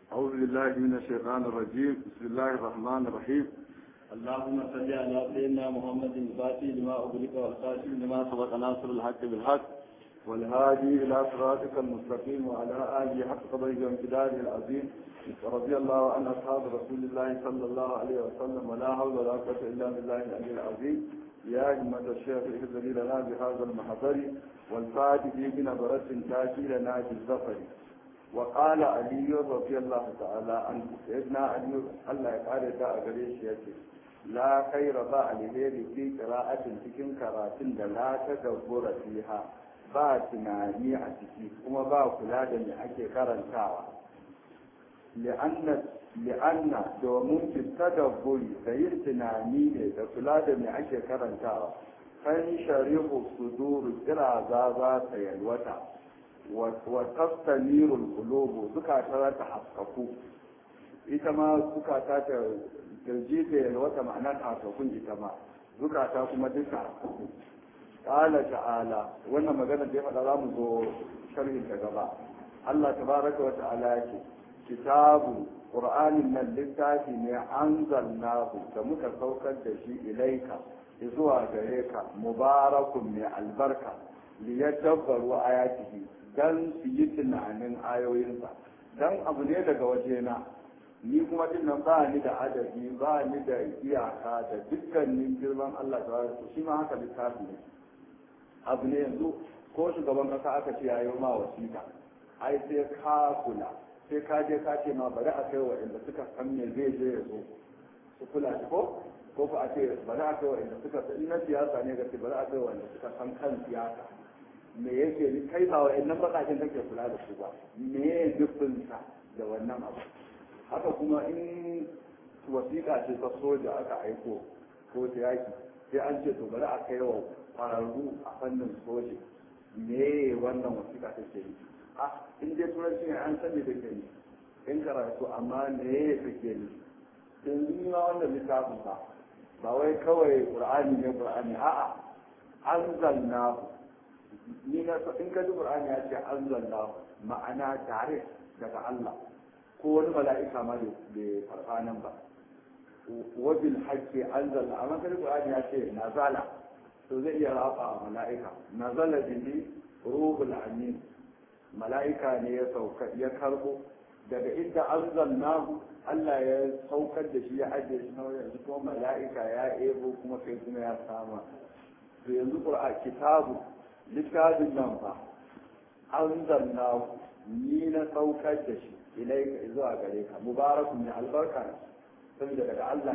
أعوذ بالله من الشيطان الرجيم بسم الله الرحمن الرحيم اللهم صل على سيدنا محمد الفاتح لما أغلق والخاتم لما سبق ناصر الحق بالحق والهادي إلى صراطك المستقيم وعلى آله حق قدره وامتداده العظيم ورضي الله عن أصحاب رسول الله صلى الله عليه وسلم ولا حول ولا قوة إلا بالله العلي العظيم يا همة الشيخ اهدني لنا بهذا المحضر والفاتح بنظرة تاتي لنا بالظفر وقال علي رضي الله تعالى عنه سيدنا علي الله يقال دا أغريش يكي لا خير با الهير في قراءة تكن كراتين لا تدبر فيها ba tunani a ciki kuma ba kula da me ake karantawa li'anna domin tadabburi da yin tunani ne da kula da me ake karantawa kan shari'u suduru kira za za ta yalwata wa tastamirul qulubu zukata ta haskaku ita ma zukata ta kirji ta yalwata ma'ana ta haskakun ita ma zukata kuma duka haskaku qala ta'ala wannan magana da ya faɗa za mu zo sharhin ta gaba Allah tabaraka wa ta'ala yake kitabu qur'anin nan littafi ne anzalnahu da muka saukar da shi ilaika zuwa gare ka mubarakun mai albarka liyadabbaru ayatihi dan su yi tunanin ayoyinsa dan abu ne daga wajena ni kuma din nan ba ni da adadi ba ni da iyaka da dukkanin girman Allah ta shi ma haka littafi ne abu ne yanzu ko shugaban kasa aka ce yayi ma wasiƙa ai sai ka kula sai ka je ka ce ma bari a kai wa inda suka san me zai je ya zo su kula ko ko ko a ce bari a kai wa inda suka san na siyasa ne ga ce bari a kai wa inda suka san kan siyasa me yake ni kai ba wa innan bakakin kake kula da su ba me ya nufinsa da wannan abu haka kuma in wasiƙa ce ta soja aka aiko ko ta yaki sai an ce to bari a kai wa kwararru a fannin soji me wannan wasiƙa take yi a in dai turanci ne an sani da ke in karatu amma me take yi yanzu ni ma wannan littafin ba ba wai kawai qur'ani ne qur'ani a'a anzalna ni na in ka ji qur'ani ya ce anzalna ma'ana tare daga Allah ko wani mala'ika ma bai farfa nan ba wabil haqqi anzalna amma kan qur'ani ya ce nazala to zai iya rafa a mala'ika nazala bihi ruhul amin mala'ika ne ya sauka ya karbo daga inda anzalnahu Allah ya saukar da shi ya ajiye shi na yanzu kuma mala'ika ya ebo kuma kai kuma ya sama to yanzu qur'an kitabu littafin nan fa anzalnahu ni na saukar da shi ilaika zuwa gare ka mubarakun ne albarka ne saboda daga Allah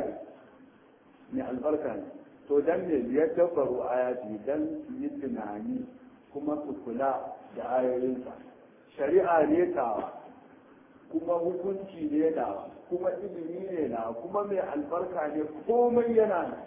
ne albarka ne to dan ne ya tabbaru ayati dan yi tunani kuma su kula da ayoyinsa shari'a ne tawa kuma hukunci ne na kuma ilimi ne na kuma mai albarka ne komai yana na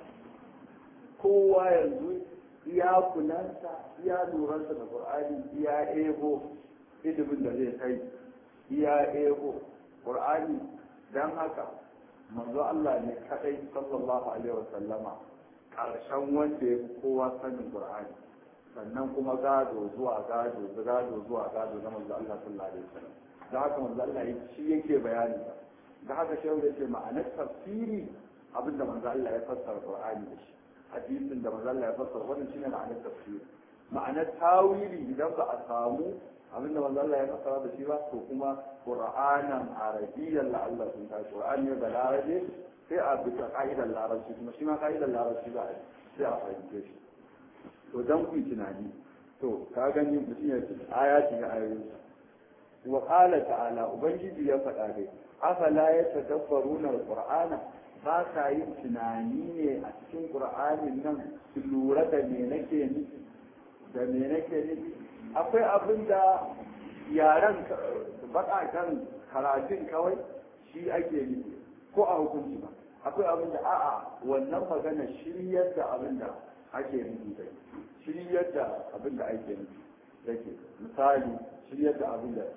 kowa yanzu iya kulansa iya lurarsa da qur'ani iya ego ilimin da zai kai iya ego qur'ani dan haka manzo Allah ne kadai sallallahu alaihi wa sallama karshen wanda ya fi kowa sanin qur'ani sannan kuma gado zuwa gado gado zuwa gado na manzo Allah sallallahu alaihi wa sallam da haka manzo Allah shi yake bayani da haka shehu yace ma'anar tafsiri abinda manzo Allah ya fassara qur'ani da shi hadisin da manzo Allah ya fassara wannan shine ma'anar tafsiri ma'anar tawili idan ba a samu abinda manzo Allah ya fassara da shi ba to kuma qur'anan arabiyyan la Allah sun ta qur'ani da larabi sai a bi ka'idar larabci kuma shi ma ka'idar larabci ba sai a fahimce shi to dan ku tunani to ka gani mutum ya ce ayati ya ayoyi wa qala ta'ala ubangiji ya faɗa dai afala yatadabbaruna alqur'ana ba sa yin tunani ne a cikin qur'anin nan su lura da me nake nufi da me nake nufi akwai abin da yaren baƙaƙen karatun kawai shi ake nufi ko a hukunci ba akwai abin da a'a wannan magana shiryar da abin da ake nufi da shiryar da abin da ake nufi yake misali shiryar da abin da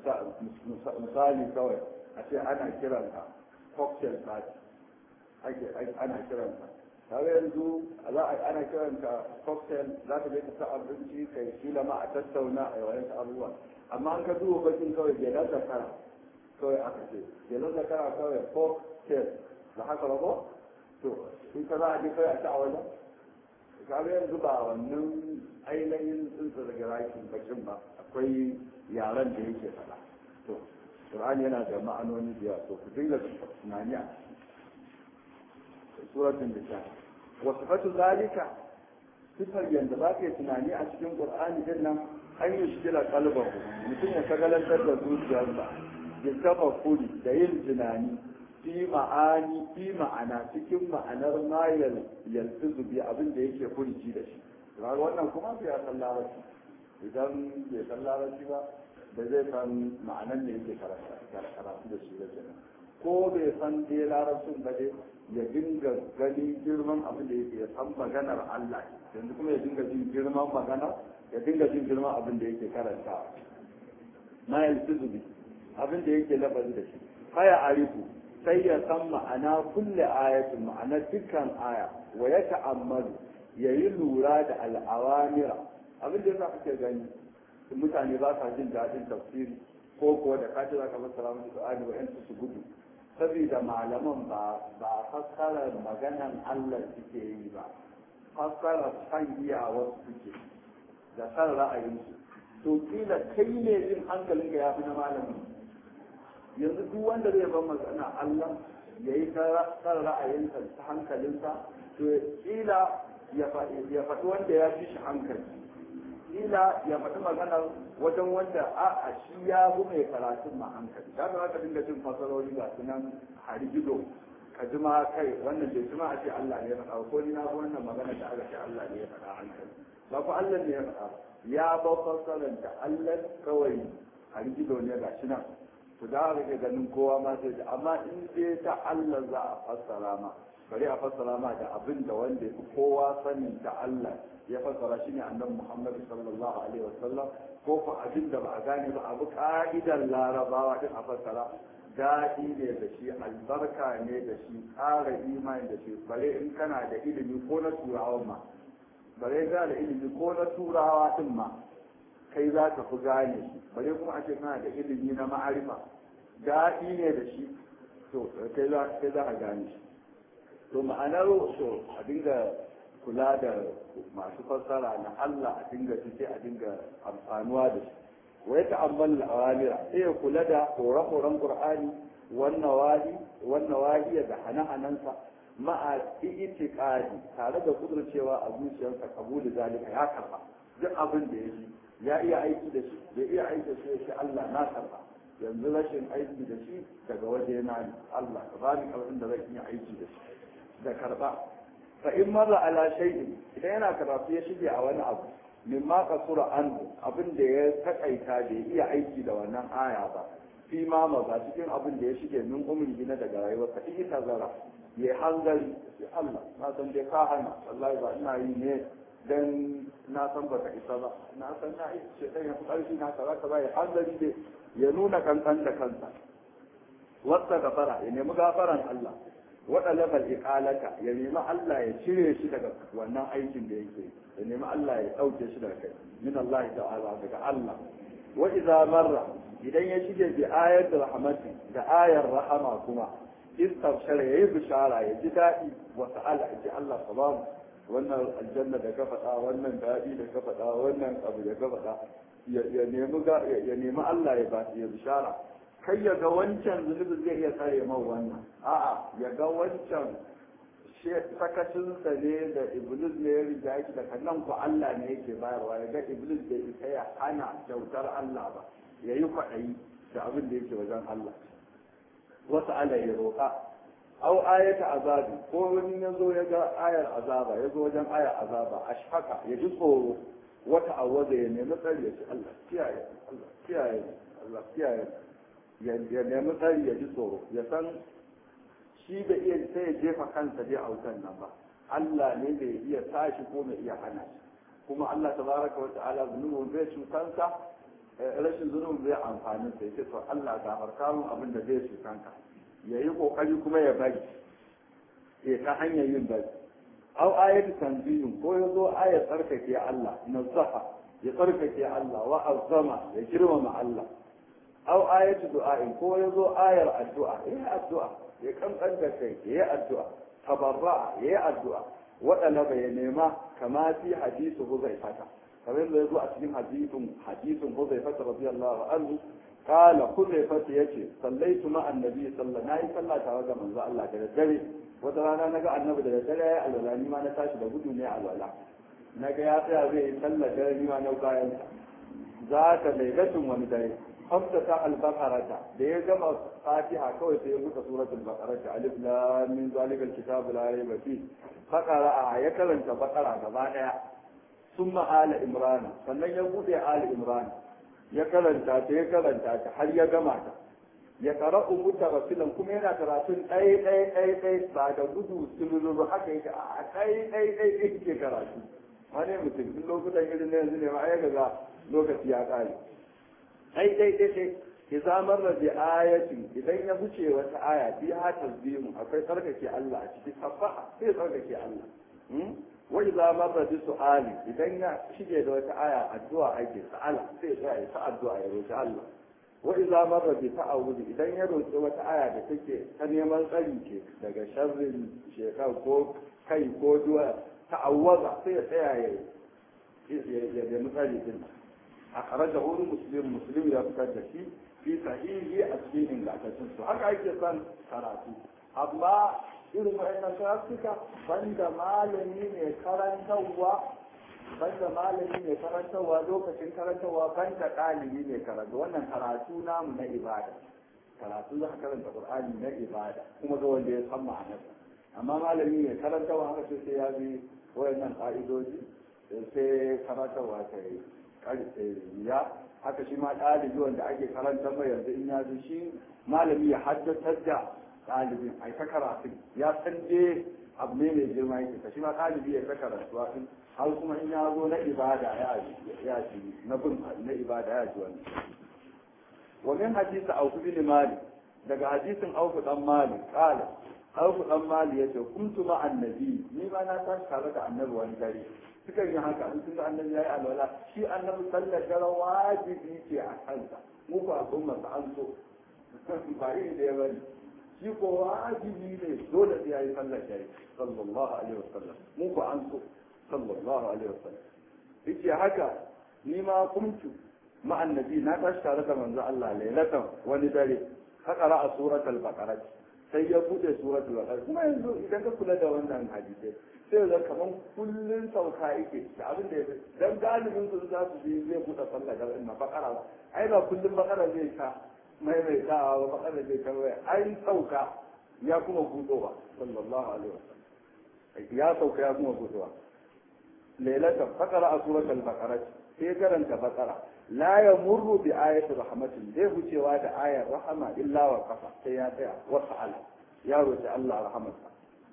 misali kawai a ce ana kiranka cocktail party ake ana kiranka kaga yanzu za a ana kiranka cocktail za ka je ka sa abinci kai kila ma a tattauna a yawan abubuwa amma an ka duba bakin kawai bai da kara kawai aka ce jelon zakara kawai folk tale da haka ba ko to in ka za a je kai a ci a wajen kaga yanzu ba wannan ainihin tsuntsu daga rakin bakin ba akwai yaren da yake faɗa to Qur'ani yana da ma'anoni da yawa to ku dinga tunani a suratul nisa wa sifatu zalika sifar yanda za ka yi tunani a cikin Qur'ani din nan an yi shigila kalbahu mutum ya kagalantar da zuciyarsa ya kafa kuri da yin tunani fi ma'ani fi ma'ana cikin ma'anar ma yalfizu bi abin da yake furici da shi kaga wannan kuma bai ya san larabci idan bai san larabci ba ba zai san ma'anar da yake karatu da shi da kenan ko bai san dai larabcin ba dai ya dinga gani girman abin da yake ya san maganar Allah yanzu kuma ya dinga jin girman magana ya dinga jin girman abin da yake karanta ma yalfizu bi abin da yake lafazi da shi haya arifu sai ya san ma'ana kulle ayatin ma'ana dukkan aya wa ya ta'ammalu ya yi lura da al'awamira abin da yasa kake gani mutane ba sa jin daɗin tafsiri ko kuwa da kace za ka fassara musu Qur'ani wa yansu su gudu saboda malaman ba ba fassarar maganan Allah suke yi ba fassarar san iyawar suke da san ra'ayinsu to kila kai ne jin hankalinka ya fi na malamin yanzu duk wanda zai ban magana Allah ya yi kan ra'ayinsa ta hankalinsa to kila ya faɗi wanda ya fi shi hankali kila ya faɗi magana wajen wanda a a shi ya fi mai karatun ma hankali ya ga ka dinga jin fasarori ga su nan harigido ka ji ma kai wannan bai ji ma a ce Allah ne ya faɗa ko ni na ga wannan magana da aka ce Allah ne ya faɗa hankali ba ku Allah ne ya faɗa ya ba fasaran da Allah kawai harigido ne ga shi nan to da haka ke ganin kowa ma sai amma in dai ta Allah za a fassara ma bari a fassara ma da abin da wanda ya kowa sanin ta Allah ya fassara shi ne annabi Muhammad sallallahu alaihi wasallam ko ko abin da ba a gane ba abu ka'idar larabawa din a fassara daɗi ne da shi albarka ne da shi ƙara imani da shi bare in kana da ilimi ko na turawa ma bare kana da ilimi ko na turawa din ma kai za ka fi gane shi bare kuma a ce kana da ilimi na ma'arifa daɗi ne da shi to kai za ka gane shi to ma'anar to a dinga kula da masu fassara na Allah a dinga cike a dinga amfanuwa da shi wa ya ta'ammal al-awamira sai ya kula da horon Qur'ani wannan wali wannan waliya da hana-hanansa ma'a itiqadi tare da kudurcewa a zuciyarsa kabuli zalika ya karba duk abin da ya ji ya iya aiki da shi ya iya aiki da shi ya ce Allah na karba yanzu rashin aiki da shi daga waje na ne Allah ka bani karfin da zan iya aiki da shi da karba fa in marra ala shay'in idan yana karatu ya shige a wani abu mimma kasura an abin da ya takaita da ya iya aiki da wannan aya ba fi ma maza cikin abin da ya shige min umri na daga rayuwar ka ita zara ya hanzari sai Allah na san dai ka hana wallahi ba ina yi ne dan na san baka isa ba na san na isa ce dan ya fi karfi na kaza kaza ya hanzari dai ya nuna kankan da kansa wasta gafara ya nemi gafaran Allah waɗanda iqalaka ya nemi Allah ya cire shi daga wannan aikin da yake ya nemi Allah ya ɗauke shi daga kai min Allah ta'ala daga Allah wa idza marra idan ya shige bi ayat rahmati da ayar rahama kuma istabshara yayi bishara ya ji daɗi wa ta'ala ya ji Allah subhanahu wannan aljanna da ka faɗa wannan daɗi da ka faɗa wannan abu da ka faɗa ya nemi ya nemi Allah ya ba ya bishara kai ya ga wancan zunubin zai iya tsare man wannan a'a ya ga wancan sakacinsa ne da iblis ne ya riga yake daga nan ku Allah ne yake bayarwa ya ga iblis bai isa ya hana kyautar Allah ba ya yi kwaɗayi da abin da yake wajen Allah wasu ala ya roƙa au ayata azabi ko wani ya zo ya ga ayar azaba ya zo wajen ayar azaba ashfaka ya ji tsoro wata awwaza ya nemi tsari ya ce Allah kiyaye Allah kiyaye Allah kiyaye ya nemi tsari ya ji tsoro ya san shi da iya sai ya jefa kansa dai a wutan nan ba Allah ne bai iya tashi ko mai iya hana shi kuma Allah tabaraka wa ta'ala zunubin zai cutansa rashin zunubin zai amfani sai ce to Allah gafarta mun abin da zai cutanka ya yi kokari kuma ya bari ya ta hanyar yin bari aw ayatu tanzihin ko ya zo ayat tsarkake Allah nazaha ya tsarkake Allah wa azama ya girmama Allah aw ayatu du'a'in ko yazo ayar addu'a yayi addu'a ya kankan da kai yayi addu'a tabarra yayi addu'a waɗanda bai nema kama fi hadisu huzaifata kamar da yazo a cikin hadisin hadisin huzaifata radiyallahu anhu قال حذيفة يتي صليت مع النبي صلى الله عليه وسلم tare da manzo Allah da dare wata rana naga annabi da dare ya alwala ni ma na tashi da gudu ne alwala naga ya tsaya zai yi sallar dare ni ma na bayan za ta lailatun wani dare hamsa ta al-baqarata da ya gama fatiha kawai sai ya buɗe suratul baqarata alif lam min zalikal kitabu la rayba fi faqara ya karanta baqara gaba daya summa ala imran sannan ya buɗe ala imran ya karanta ta ya karanta ta har ya gama ta ya qara'u mutarasilan kuma yana karatun ɗaya ɗaya ɗaya ɗaya ba da gudu sululu haka yake a ɗaya ɗaya ɗaya yake karatu wani mutum duk lokutan irin na yanzu ne ma ya ga lokaci ya ƙare ai ɗaya ɗaya ɗaya ki zamar da bi ayatin idan ya wuce wata aya bi ha tasbihu akwai tsarkake Allah a ciki sabbaha sai tsarkake Allah wa idza marra bi su'ali idan ya shige da wata aya addu'a ake sa'ala sai ya yi ta addu'a ya roki Allah wa idza marra bi ta'awudi idan ya roki wata aya da take ta neman tsari ce daga sharrin shekar ko kai ko duwa ta'awwaza sai ya tsaya ya ya nemi tsari din a kharaja wani muslim muslim ya fitar da shi fi sahihi a cikin ingantaccen su haka ake son karatu amma irin wa'annan karatuka banda malami mai karantarwa banda malami mai karantarwa lokacin karantarwa banda ɗalibi mai karatu wannan karatu namu na ibada karatu za ka karanta qur'ani na ibada kuma ga wanda ya san ma'anarsa amma malami mai karantarwa haka sai ya bi wayannan ka'idoji sai karantarwa ta yi ya haka shi ma ɗalibi wanda ake karantar mai yanzu in ya ji shi malami ya haddatar da ɗalibin a ta karatu ya san je abu ne mai girma yake ka shi ma ɗalibi ya ta karatu din har kuma in ya zo na ibada ya ji na bin na ibada ya ji wani wa min hadisi auku bin malik daga hadisin auku dan malik kala auku dan malik yace kuntu ma annabi ni ma na tashi tare da annabi wani dare suka yi haka in sun ga annabi yayi alwala shi annabi sallar dare wajibi ce a kansa mu ba al'umma sa an so ba iri da ya bari shi ko wajibi ne dole sai yayi sallar dare sallallahu alaihi wasallam mu ko an so sallallahu alaihi wasallam yace haka ni ma kuntu ma annabi na tashi tare da manzo Allah lailatan wani dare ka qara'a suratul baqarah sai ya bude suratul baqarah kuma yanzu idan ka kula da wannan hadisi sai da kaman kullun sauka yake da abin da yake dan galibin su za su je zai bude sallah da inna baqara ai ba kullun baqara zai ka maimaitawa ba baqara zai ka ai sauka ya kuma budowa sallallahu alaihi wasallam ya sauka ya kuma budowa lailatan faqara a suratul baqara sai karanta baqara la yamurru bi ayati rahmatin zai wucewa da ayar rahama illa wa qafa sai ya tsaya wa sa'ala ya roki Allah rahmatsa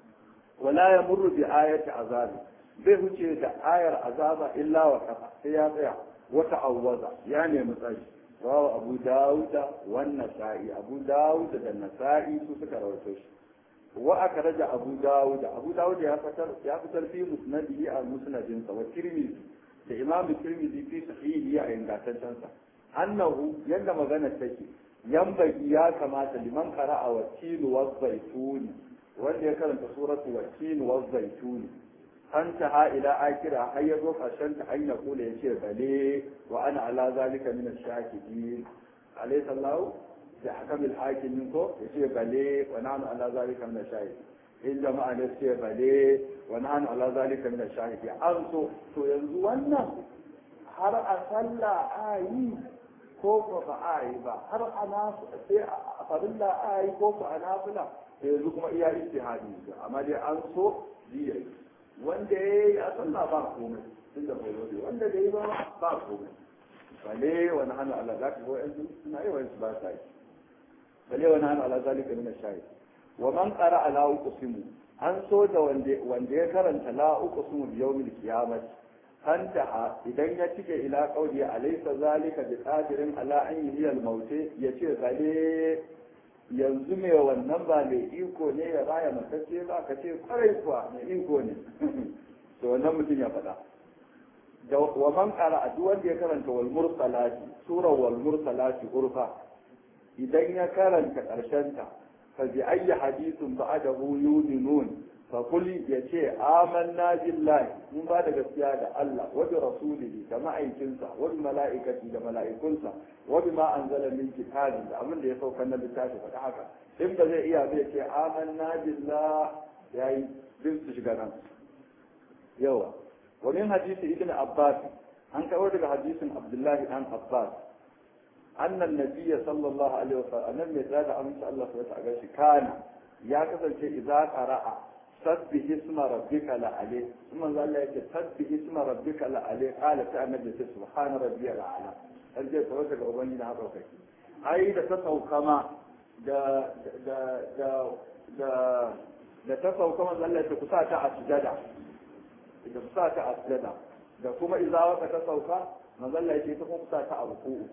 wala yamurru bi ayati azabi zai wuce da ayar azaba illa wa qafa sai ya tsaya wa ta'awwaza ya nemi tsari rawa abu dawuda wan nasa'i abu dawuda da nasa'i su suka rawaito shi wa akraja abu dawuda abu dawuda ya fitar ya fitar fi musnadihi al musnadin sa wa tirmidhi da imam tirmidhi fi sahihi a ingantaccen sa annahu yanda magana take yambagi ya kamata liman qara'a wa tilu wa zaituni wanda ya karanta suratu wa tilu wa zaituni انتهى الى اخرها har yazo karshen ta an yaqula yace bale wa ana ala zalika min ash-shakidin alayhi sallahu da hakam al-hakim ko yace bale wa nahnu ala zalika min ash-shahidin in jama'a ne ce bale wa nahnu ala zalika min ash-shahidin an so to yanzu wannan har a sallah ayi ko ko ba ayi ba har ana sai a farilla ayi ko ko ana fila yanzu kuma iya ijtihadi amma dai an so jiya wanda ya yi a sallah ba komai tun da bai wani wanda da yi ba ba komai bale wani hannu Allah za ka yanzu suna yi wani su ba sa yi bale wani hannu Allah zalika min shayi wa man qara ala uqsimu an so da wanda wanda ya karanta la uqsimu bi yawmil qiyamah anta idan ya cike ila qawli alaysa zalika bi qadirin ala an yuhyi al mauti yace bale yanzu mai wannan ba mai iko ne ya baya matacce ba ka ce kwarai kuwa mai iko ne to wannan mutum ya faɗa da wa man qara a duk wanda ya karanta wal mursalati sura wal mursalati urfa idan ya karanta ƙarshenta fa bi ayyi hadithun ba'dahu yu'minun fa kul yace amanna billahi mun ba da gaskiya da Allah wa bi rasulihi da ma'aikinsa wa bi mala'ikati da mala'ikunsa wa bi ma anzala min kitabi da abin da ya sauka na littafi faɗa haka in ba zai iya zai ce amanna billah yayi bin su shiga nan yawa wa min hadisi ibn abbas an kawo daga hadisin abdullahi dan abbas أن النبي صلى الله عليه وسلم أن المثال أمس الله سبحانه وتعالى كان يا كسر إذا قرأ سبح اسم ربك لعليه ثم قال لك سبح اسم ربك لعليه قال تعالى النبي سبحان ربي الأعلى أرجع توجه أبني لها بوكي أي da ta sauka ma da da da da da ta sauka man Allah ta kusa ta a sujada da kusa ta a sujada da kuma izawa ta sauka manzo Allah ya ce ta kusa ta a ruku'u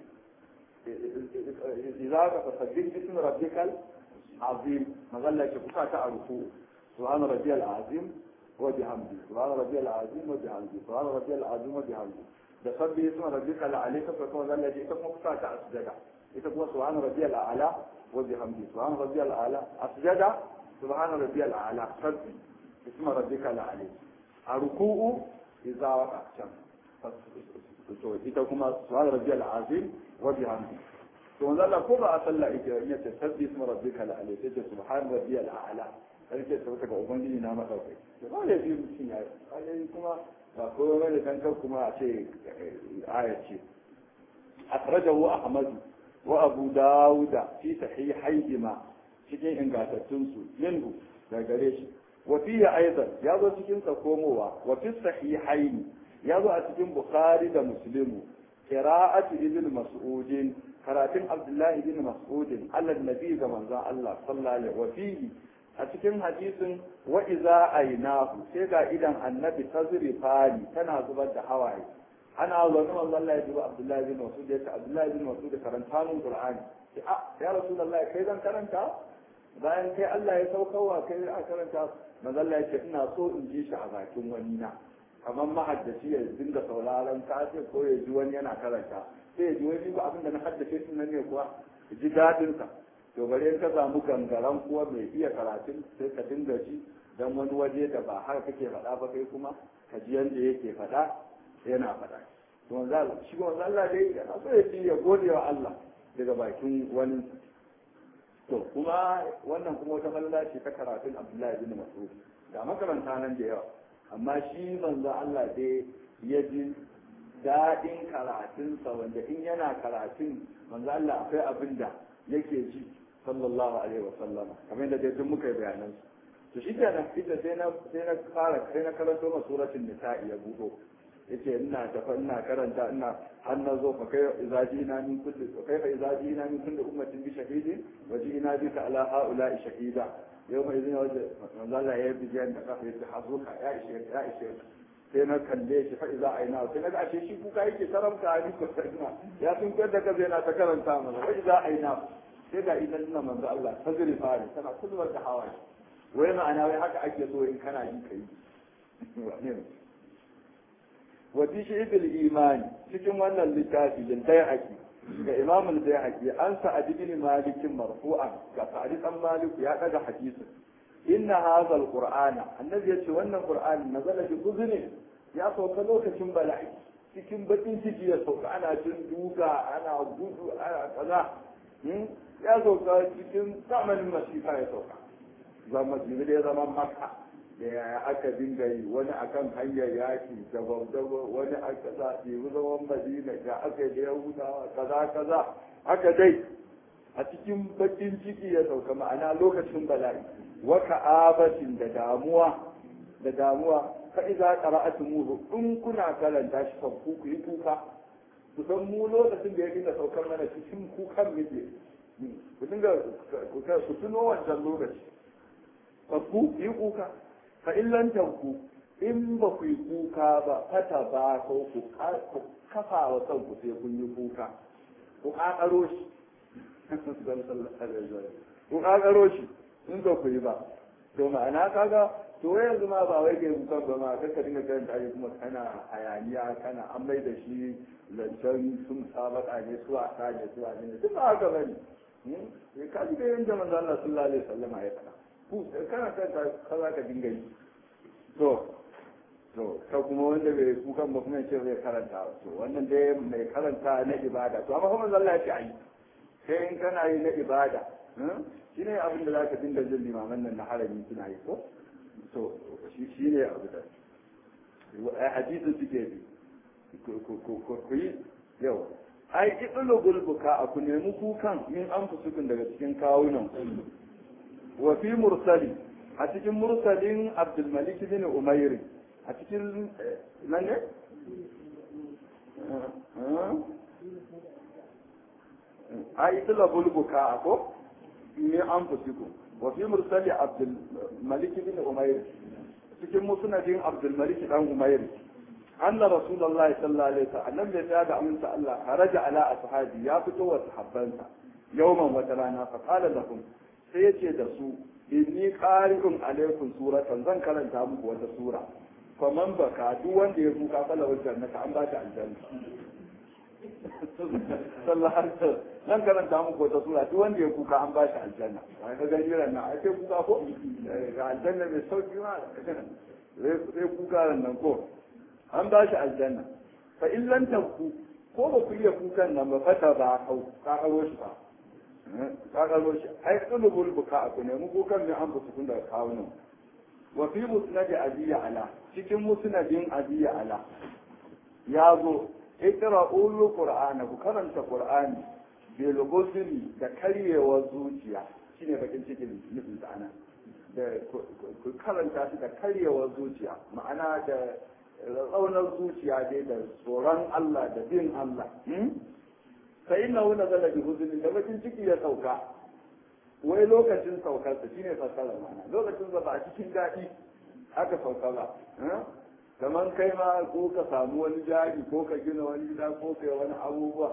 إذا فسبح باسم ربك العظيم مظلة كفاة تعرفوا سبحان ربي العظيم وبحمده سبحان ربي العظيم وبحمده سبحان ربي العظيم وبحمده da sabbi isma rabbika la alayka fa kuma zalla ita kuma kusa ta asjada ita kuma subhana rabbiyal a'la wa bihamdi subhana rabbiyal a'la asjada subhana rabbiyal a'la sabbi isma rabbika la alayka a ruku'u idza waqa can to ita kuma subhana rabbiyal azim wa bihamdi to wanda Allah ko ba a sallah ita ya ce sabbi isma rabbika la alayka ce subhana rabbiyal a'la sarki ta ga ubangiji na madaukai to ba ya fi mutum ya yi kuma ba ko mai da kankan kuma a ce aya ce akhrajahu ahmad wa abu dawud fi sahihayhima cikin ingantattun su minhu da gare shi wa fihi aidan ya zo cikin sa komowa wa fi sahihayn ya zo a cikin bukhari da muslimu qira'atu ibn mas'ud karatun abdullahi ibn mas'ud Allah nabi ga manzon Allah sallallahu alaihi wa fihi a cikin hadisin wa iza ainahu sai ga idan annabi ta zuri fari tana zubar da hawaye ana zaune manzo Allah ya duba Abdullahi bin Mas'ud ya ce Abdullahi bin Mas'ud karanta mun Qur'ani sai a ya Rasulullahi kai zan karanta bayan kai Allah ya saukarwa kai a karanta manzo Allah ya ce ina so in ji shi a bakin wani na kamar mahaddaci ya dinga sauraron ka ce ko ya ji wani yana karanta sai ya ji wani ba abin da na haddace shi nan ne kuwa ji dadin sa to bare ka samu gangaren kuwa mai iya karatun sai ka dinga ji dan wani waje da ba har kake faɗa ba kai kuma ka ji yanda yake faɗa yana faɗa to wanzu shi wanzu Allah dai yana so ya ci ya gode wa Allah daga bakin wani to kuma wannan kuma wata falala ce ta karatun Abdullahi bin Mas'ud ga makaranta nan da yawa amma shi manzo Allah dai ya ji daɗin karatunsa wanda in yana karatun manzo Allah akwai abin da yake ji sallallahu alaihi wa sallama kamar yadda dai duk muka yi bayanan to shi kenan ita sai na sai na fara sai na karanto ma suratul nisa'i ya budo yace ina tafa ina karanta ina har na zo fa kai idza jina min kulli fa kai fa idza jina min kulli ummatin bi shahidin wa jina bika ala haula'i shahida yau mai zina wajen manzo Allah ya yi bijiyan da kafa yace hazuka ya ishe ya ishe sai na kalle shi fa idza aina sai na ga ashe shi kuka yake karamta ni ko sarna ya sun koyar da kaza yana ta karanta mana fa idza aina sai ga idan ina manzo Allah fazri fari tana kulwar da hawaye wai ma'ana wai haka ake so in kana yi kai wa fi shi'bil imani cikin wannan littafi din dai haƙi ga imam al-bayhaqi an sa'ad ibn malik marfu'an ga sa'ad dan malik ya daga hadisin inna hadha al-qur'ana annabi yace wannan qur'ani nazala bi guzni ya sauka lokacin bala'i cikin bakin ciki ya sauka ana jin duka ana gudu ana kaza ya sauka cikin zamanin masifa ya sauka zama da ya zama maka da yaya aka dinga yi wani akan hanyar yaki daban daban wani aka sa ɗebi zaman madina da aka yi da yahudawa kaza kaza haka dai a cikin bakin ciki ya sauka ma'ana lokacin bala'i wa ka'abatin da damuwa da damuwa fa iza qara'atumuhu in kuna karanta shi fa ku yi kuka ku san mu lokacin da ya dinga saukar mana cikin kukan muke ku dinga ku tuno wancan lokaci fa ku yi kuka fa illan tanku in ba ku yi kuka ba fata ba ko ku kafa wa kanku sai kun yi kuka ku kakaro shi ku kakaro shi in ba ku yi ba to ma'ana kaga to yanzu ma ba wai kai kukan ba ma kaka dinga karanta ayi kuma kana hayaniya kana an mai da shi zancen sun sabaka ne su a ne su a ne duk ba haka bane eh ka ji da yanda manzo Allah sallallahu alaihi wasallam ya faɗa ku kana kanta kaza ka dinga yi to to ka kuma wanda bai kukan ba kuma ce zai karanta to wannan dai mai karanta na ibada to amma kuma Allah ya ce ai sai in kana yi na ibada shi ne abin da zaka dinga jin limaman nan na harami suna yi ko to shi ne abu da hadisin suke bi ku yi yau ai idulu gulbuka a ku nemi kukan min an fusukun daga cikin kawunan wa fi mursali a cikin mursalin abdulmalik bin umairi a cikin nan ne ai idulu gulbuka a ko min an fusukun wa fi mursali abdulmalik bin umairi cikin musnadin abdulmalik dan umairi أن رسول الله صلى الله عليه وسلم لم يزاد أمنت الله خرج على أصحابه يا فتوى صحابانسا يوما وترانا فقال لهم سيتي دسو إني قارئ عليكم سورة زن كلام تامك وتسورة فمن بكى دوان دي يفوكا فلا الجنة عن بات الجنة صلى الله عليه وسلم nan karanta muku wata sura duk wanda ya kuka an ba shi aljanna ai ka gani ran nan ai sai kuka ko ga aljanna mai sauki ma sai kuka ran nan ko an ba shi aljanna fa in lam tanku ko ba ku iya kukan nan ba fata ba kau ka karo shi ba ka karo shi ai tsulubul buka ku ne mu kukan ne an buku kun daga kawo nan wa fi musnad abiya ala cikin musnadin abiya ala ya zo ikra'ul qur'ana ku karanta qur'ani bil ghusli da karyewar zuciya shine bakin cikin nufin ana da ku karanta shi da karyewar zuciya ma'ana da tsaunar zuciya dai da tsoron Allah da bin Allah sai ina wuna zala bi huzuni da bakin ciki ya sauka wai lokacin saukarsa shine fassara mana lokacin ba a cikin daɗi aka sauka ba kamar kai ma ko ka samu wani jari ko ka gina wani gida ko kai wani abubuwa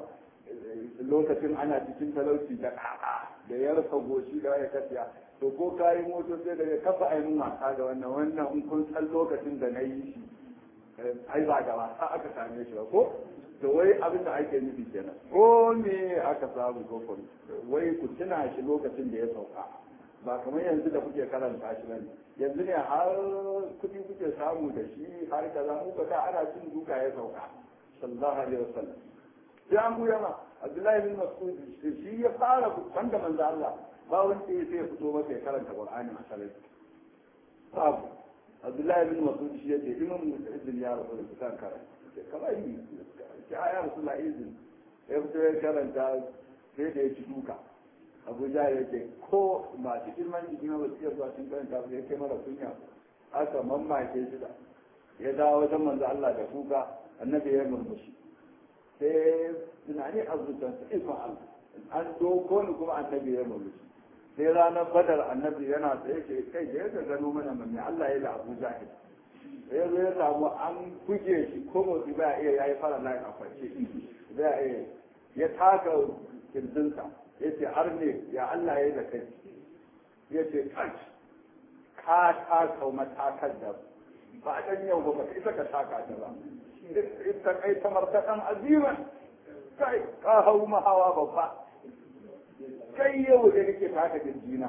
lokacin ana cikin talauci da ƙaƙa da ya rasa goshi da ya kafiya to ko ka yi moto sai daga kafa ainihin wasa da wannan wannan in kun san lokacin da na yi shi ai ba da wasa aka same shi ba ko to wai abin da ake nufi kenan ko me aka samu ko ko wai ku tuna shi lokacin da ya sauka ba kamar yanzu da kuke karanta shi bane yanzu ne har kuɗi kuke samu da shi har kaza mu ka ana cin duka ya sauka sallallahu alaihi wasallam sai an buya ma Abdullahi bin Mas'ud shi ya fara wanda manzo Allah ba wanda ya sai ya fito masa ya karanta Qur'ani a salati babu abdullahi bin masud shi yace imam izin ya rasu da kusan karanta kamar yi ki aya rasu na izin ya fito ya karanta sai da ya ci duka abuja ya ce ko masu girman jiki na wasu iya zuwa cikin karanta ya kai mara kunya aka mamake shi da ya dawo wajen manzo Allah da kuka annabi ya murmushi sai tunani a zuciyarsa ikon Allah an doko ni kuma annabi ya murmushi sai ranar badar annabi yana tsaye ke kai da ya gano mana mai Allah ya da Abu Jahil sai ya zo ya samu an buge shi ko motsi ba iya yayi fara lai a kwace ba iya ya taka kirjinsa ya ce har ne ya Allah ya da kai ya ce kash ka taka matakar da ba a ɗan yau ba ka isa ka taka ta ba ita kai ta martaɗan aziman kai ka hau mahawa babba kai yau da nake taka jirgina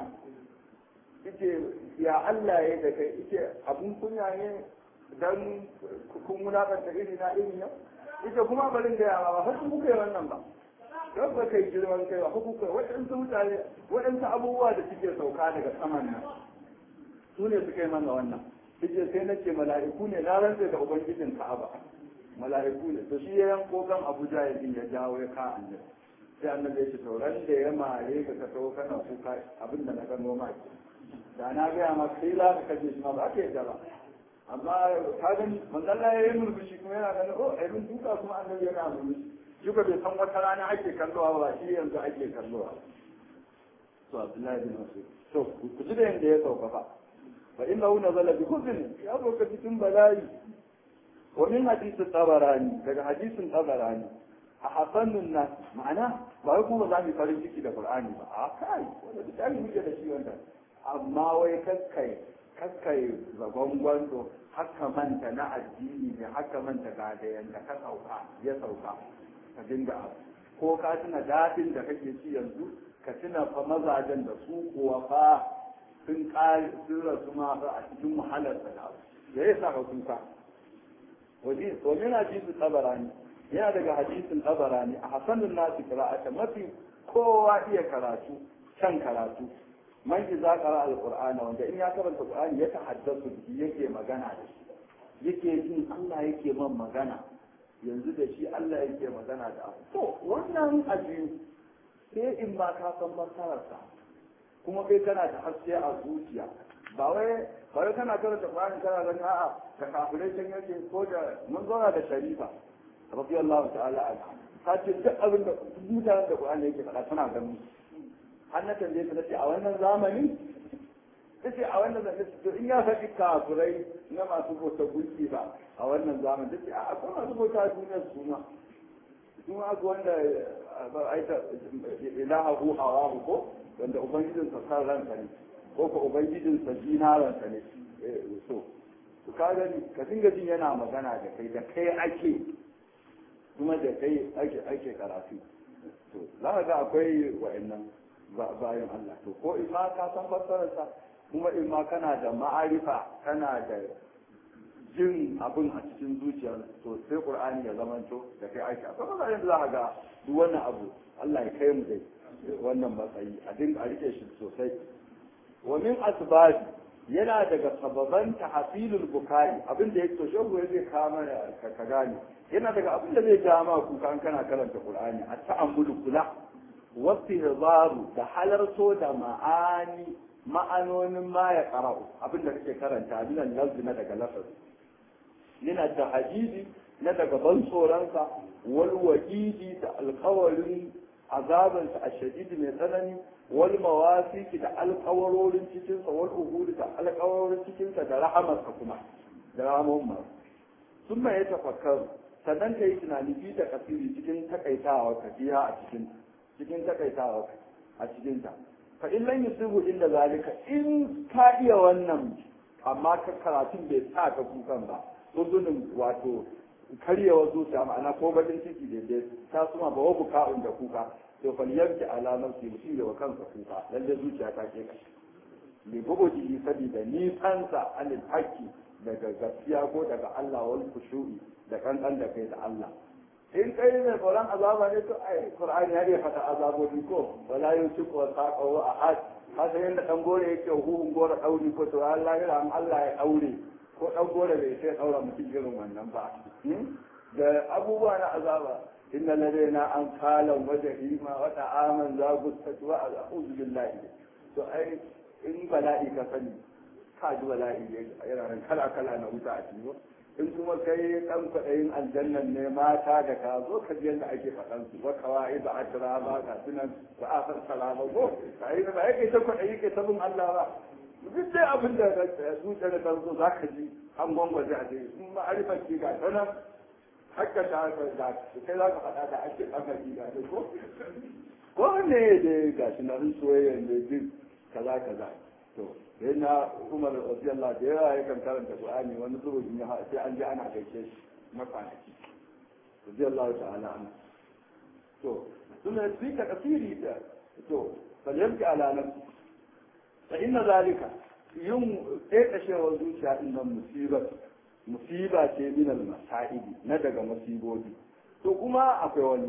ite ya Allah ya da kai ite abun kunya ne dan kun munafanta iri na iri yau ita kuma barin da yawa ba har kuka yi wannan ba don ba kai girman kai ba kuka waɗansu mutane waɗansu abubuwa da suke sauka daga saman nan su ne suka yi mana wannan suke sai na ce mala'iku ne na rantse da ubangijin ka'aba mala'iku ne to shi ya yanko kan abuja ya ya jawo ya ka annabi sai annabi ya ce to ran da ya mare ka ka tawo kana kuka abin da na gano ma ke da na gaya ma kai za ka kaje shi ma ba ka yadda ba amma ka gani manzon Allah ya yi murmushi kuma yana ganin oh ai mun duka kuma annabi yana murmushi shi ko bai san wata rana ake kallowa ba shi yanzu ake kallowa to Abdullahi bin Mas'ud to ku ji da yanda ya sauka fa fa innahu nazala bi huzn ya sauka cikin bala'i wa min hadith tabarani daga hadisin tabarani a hasanun nas ma'ana ba wai kuma za mu farin ciki da qur'ani ba a kai wanda duk muke da shi wanda amma wai kakkai kakkai zagon gwando haka manta na addini ne haka manta ga da yanda ka sauka ya sauka ka dinga abu ko ka tuna daɗin da kake ci yanzu ka tuna fa mazajen da su kuwa fa sun kare sun rasu ma a cikin wahalar da da ya sa ka kuka wajen hadisin tsabarani yana daga hadisin tsabarani a hasanun nasu kira'ata mafi kowa iya karatu can karatu man iza qara alqur'ana wanda in ya karanta qur'ani ya tahaddasu bihi yake magana da shi yake jin Allah yake man magana yanzu da shi Allah yake magana da abu to wannan ajiyu sai in ma ka san masararsa kuma kai kana da haske a zuciya ba wai ba wai kana karanta qur'ani kana ganin a'a da kafirai can yake ko da mun zauna da sharifa radiyallahu ta'ala anha ta ce duk abin da mutanen da qur'ani yake faɗa tana ganin har na tambaye ta nace a wannan zamani tace a wannan zamani to in ya faɗi kafirai na masu bauta gunki ba a wannan zamani tace a akwai masu bauta duniyar su ma su ma akwai wanda ba aita ilahu hawahu ko wanda ubangijin sa san ranka ne ko ko ubangijin sa dinaranka ne so to ka gani ka dinga jin yana magana da kai da kai ake kuma da kai ake ake karatu to za ka ga akwai wa'annan bayan Allah to ko in ma ka san fassararsa kuma in ma kana da ma'arifa kana da jin abin a cikin zuciyar to sai qur'ani ya zamanto da kai aiki akwai mazajen da za ka ga duk wannan abu Allah ya kai mu dai wannan matsayi a dinga a rike shi sosai wa min asbabi yana daga sababan tahsilul bukai abin da yake to shehu zai kama ka gane yana daga abin da zai ja ma kuka an kana karanta qur'ani a ta'ammulu kula wasu da halarto da ma'ani ma'anonin ma ya qara'u abin da kake karanta minan lafzi na daga lafazi yana da hadidi na daga ban tsoronsa wal wa'idi da alkawarin azabansa a shadidi mai tsanani wal mawasiki da alkawarorin cikinsa wal uhudi da alkawarorin cikinsa da rahamarsa kuma da ramon ma sun mai tafakkaru sannan ka yi tunani fi da kasiri cikin takaitawa ka biya a cikin cikin takaitawa a cikin ta fa in lan yusibu inda zalika in ka iya wannan amma ka karatun bai sa ka kukan ba uzunin wato karyewa zuciya ma'ana ko bakin ciki daidai ta suma ba wabu ka'un da kuka to fal yanki alamar su mutum da wa kansa kuka lalle zuciya ta ke kashi li buguji sabida nisansa anil haqqi daga gaskiya ko daga Allah wal khushu'i da kankan da kai da Allah in kai ne tsoron azaba ne to ai qur'ani ya iya fata azabobi ko wala yusiku wa saqahu ahad hasa yanda dan gore yake huhun gore dauri ko to Allah ya ran Allah ya daure ko dan gore bai sai daura mutum irin wannan ba da abubuwa na azaba inna ladaina an kala wa jahima wa ta'aman za gustatu wa a'udhu billahi to ai in bala'i ka sani ka ji bala'i yana nan kala kala na wuta a cikin in kuma kai dan kwaɗayin aljannan ne mata da ka zo ka ji yadda ake faɗan su wa kawai da akira ba ka sunan ba a fassara ba ko ka yi ba yake ta kwaɗayi ke ta bin Allah ba duk dai abin da zuciya da kan zo za ka ji an gwangwaje a ce in ma arifar ki ga ta nan hakka ta da kai za ka faɗa da ake ɓangare ga ta ko ko ne da ga shi na soyayya ne duk kaza kaza to sai na umar radiyallahu da yawa ya kan karanta qur'ani wani zubin ya sai an ji ana gaishe shi mafanaki radiyallahu ta'ala an to suna fi ka kasiri da to falyamki ala nafsi fa inna zalika yin ƙeƙashewar zuciya din nan musibar musiba ce min al masaibi na daga musibobi to kuma akwai wani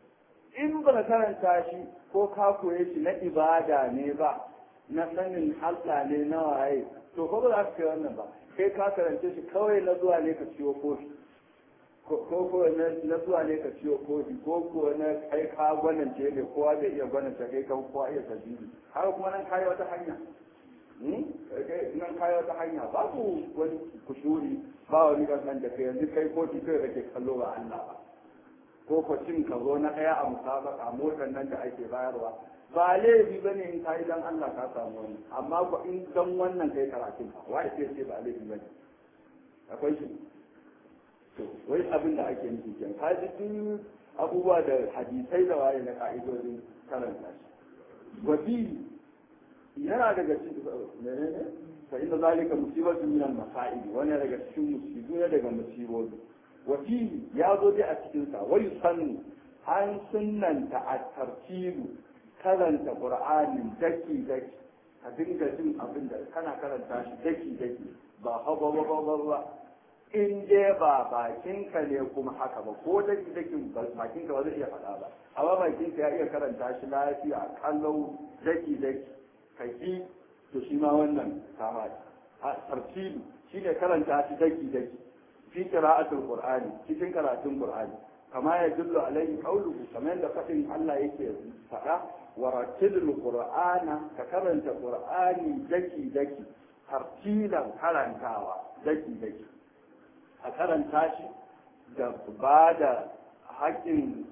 in ba karanta shi ko ka koye shi na ibada ne ba na sanin Allah ne na waye to ko ba za ka kai wannan ba kai ka karance shi kawai na zuwa ne ka ciwo kofi ko ko na zuwa ne ka ciwo kofi ko ko na kai ka gwanance ne kowa bai iya gwanance kai ka kowa iya sabili har kuma nan kai wata hanya nan kai wata hanya babu wani kushuri ba wani kasan da kai yanzu kai kofi kai kake kallo ba Allah ba ko ko cin ka zo na ɗaya a musabaka motar nan da ake bayarwa ba laifi ba ne in ka yi dan Allah ka samu wani amma ko in dan wannan kai karatun ka wai sai ce ba laifi ba ne akwai shi to wai abin da ake nufi kenan ka ji duk abubuwa da hadisai da waye na ka'idodin karanta shi wabi yana daga cikin menene fa inna zalika musibatu min al-masa'ib wani daga cikin musibu ne daga musibobi wafi ya zo dai a cikinsa wai sannu an sunanta a tartibu karanta qur'anin daki daki ka dinga jin abin da kana karanta shi daki daki ba haba ba ba ba in dai ba bakinka ne kuma haka ba ko daki dakin bakinka ba zai iya faɗa ba amma bakinka ya iya karanta shi lafiya kallau daki daki ka ji to shi ma wannan kama a tartibi shine karanta shi daki daki fi qira'atul qur'ani cikin karatun qur'ani kama ya dillu alaihi qawluhu kamar da fadin Allah yake faɗa wa rattilul qur'ana ka karanta qur'ani daki daki tartilan karantawa daki daki a karanta shi da ba da haƙƙin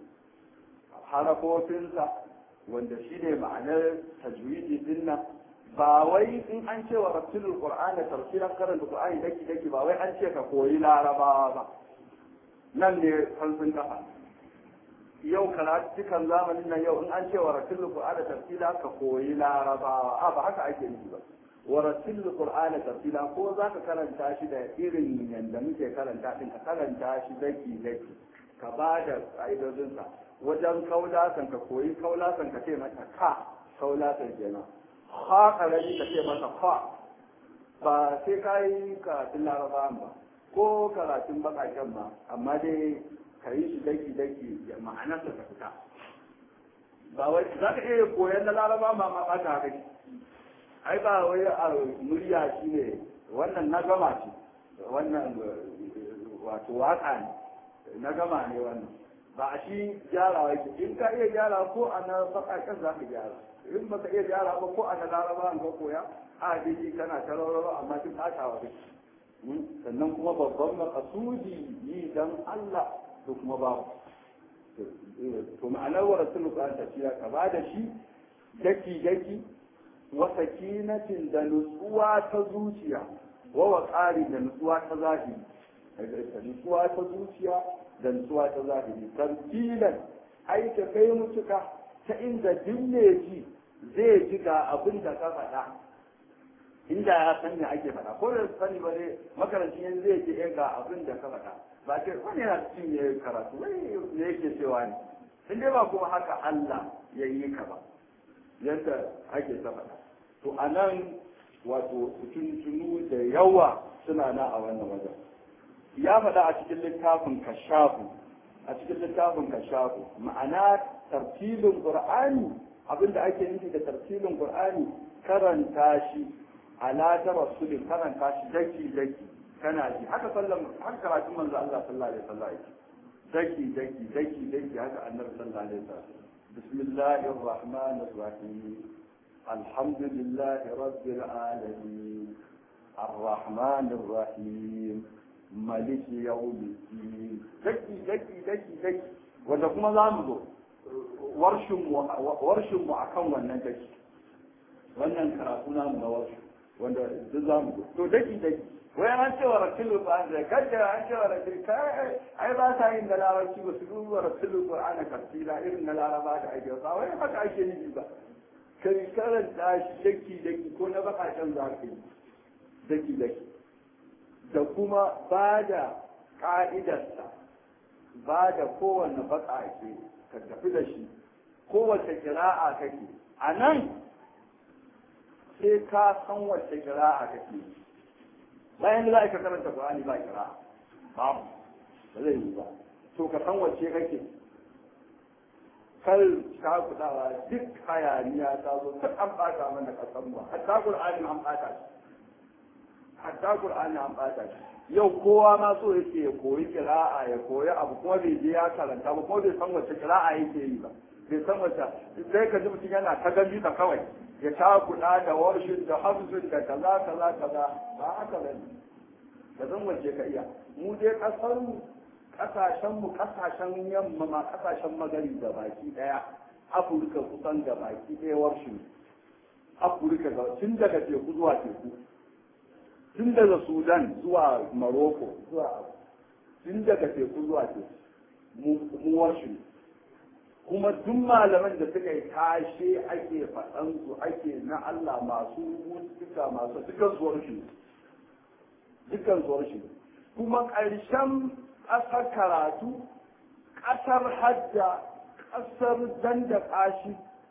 harafofinsa wanda shi ne ma'anar tajwidi din nan ba wai in an ce wa rattilul qur'ana tartilan karanta qur'ani daki daki ba wai an ce ka koyi larabawa ba nan ne fansin kafa yau karatukan zamanin nan yau in an ce wa rattilul qur'ana tartila ka koyi larabawa a ba haka ake nufi ba wa rattilul qur'ana tartila ko zaka karanta shi da irin yanda muke karanta din ka karanta shi daki daki ka ba da ƙa'idodinsa wajen kaulasan ka koyi kaulasan ka ce mata ka kaulasan kenan ha karami ka ce masa fa ba sai ka yi karatun larabawan ba ko karatun baƙaƙen ba amma dai ka yi shi daki daki ya ma'anarsa ta fita ba wai za ka iya koyon na laraba ma ma ɓata haka ai ba wai a murya shi ne wannan na gama ce wannan wato waka ne na gama ne wannan ba a shi gyara yake in ka iya gyara ko a na baƙaƙen za ka gyara in ba ka iya gyara ba ko a na laraba ka koya a dai kana ta rawarwa amma duk ɓatawa kake sannan kuma babban makasudi yi dan Allah to kuma babu to ma'anar wa rasul Qur'an tafiya ka ba da shi daki daki wa sakinatin da nutsuwa ta zuciya wa waqari da nutsuwa ta zahiri da nutsuwa ta zuciya da nutsuwa ta zahiri tartilan ai ka kai mutuka ta inda dinne ji zai ji ga abin da ka faɗa inda ya san me ake faɗa ko da sani ba dai makarancin yanzu zai ce ga abin da ka faɗa ba ce wani yana cikin ya karatu wai me yake cewa ne in dai ba kuma haka Allah ya yi ka ba yadda ake ta faɗa to a nan wato tuntunu da yawa suna na a wannan wajen ya faɗa a cikin littafin kashafu a cikin littafin kashafu ma'ana tartilin qur'ani abinda ake nufi da tartilin qur'ani karanta shi ala ta rasulin karanta shi daki daki kana ji haka sallan haka karatun manzo Allah sallallahu alaihi wasallam daki daki daki daki haka annabi sallallahu alaihi wasallam bismillahir rahmanir rahim alhamdulillahi rabbil alamin arrahmanir rahim maliki yawmiddin daki daki daki daki wanda kuma za mu zo warshin mu warshin mu akan wannan daki wannan karatu namu na warshin wanda duk za mu to daki daki wai an cewa rasulul qur'an da kaddara an cewa rasul kai ai ba ta yin da larabci ba su duba rasulul qur'an tafsira irin na laraba da ake ba wai haka ake yi ba kai karanta shi daki daki ko na bakashen za ka yi daki daki da kuma ba da ka'idarsa ba da kowanne bakake ka tafi da shi kowace kira'a kake a nan sai ka san wacce kira'a kake yi bayan da za ka karanta Qur'ani ba kira babu ba zai yi ba to ka san wacce kake kar ka kudawa duk hayaniya ta zo duk an bata mana kasan mu hatta Qur'ani an bata shi hatta Qur'ani an bata shi yau kowa ma so yake ya koyi kira'a ya koyi abu kuma bai je ya karanta ba kuma bai san wacce kira'a yake yi ba bai san wacce sai ka ji mutum yana ta gani da kawai ya takuɗa da warshin da hamsin da kaza kaza kaza ba haka ba ne da zan wace ka iya mu dai ƙasar mu ƙasashen mu ƙasashen yamma ma ƙasashen magari da baki ɗaya afirka kusan da baki ɗaya warshin afirka ga tun daga teku zuwa teku tun daga sudan zuwa maroko zuwa tun daga teku zuwa teku mu warshin kuma duk malaman da suka yi tashe ake faɗan su ake na Allah masu mutuka masu dukkan zuwar shi dukkan zuwar shi kuma ƙarshen ƙasar karatu ƙasar hajja ƙasar danda ƙashi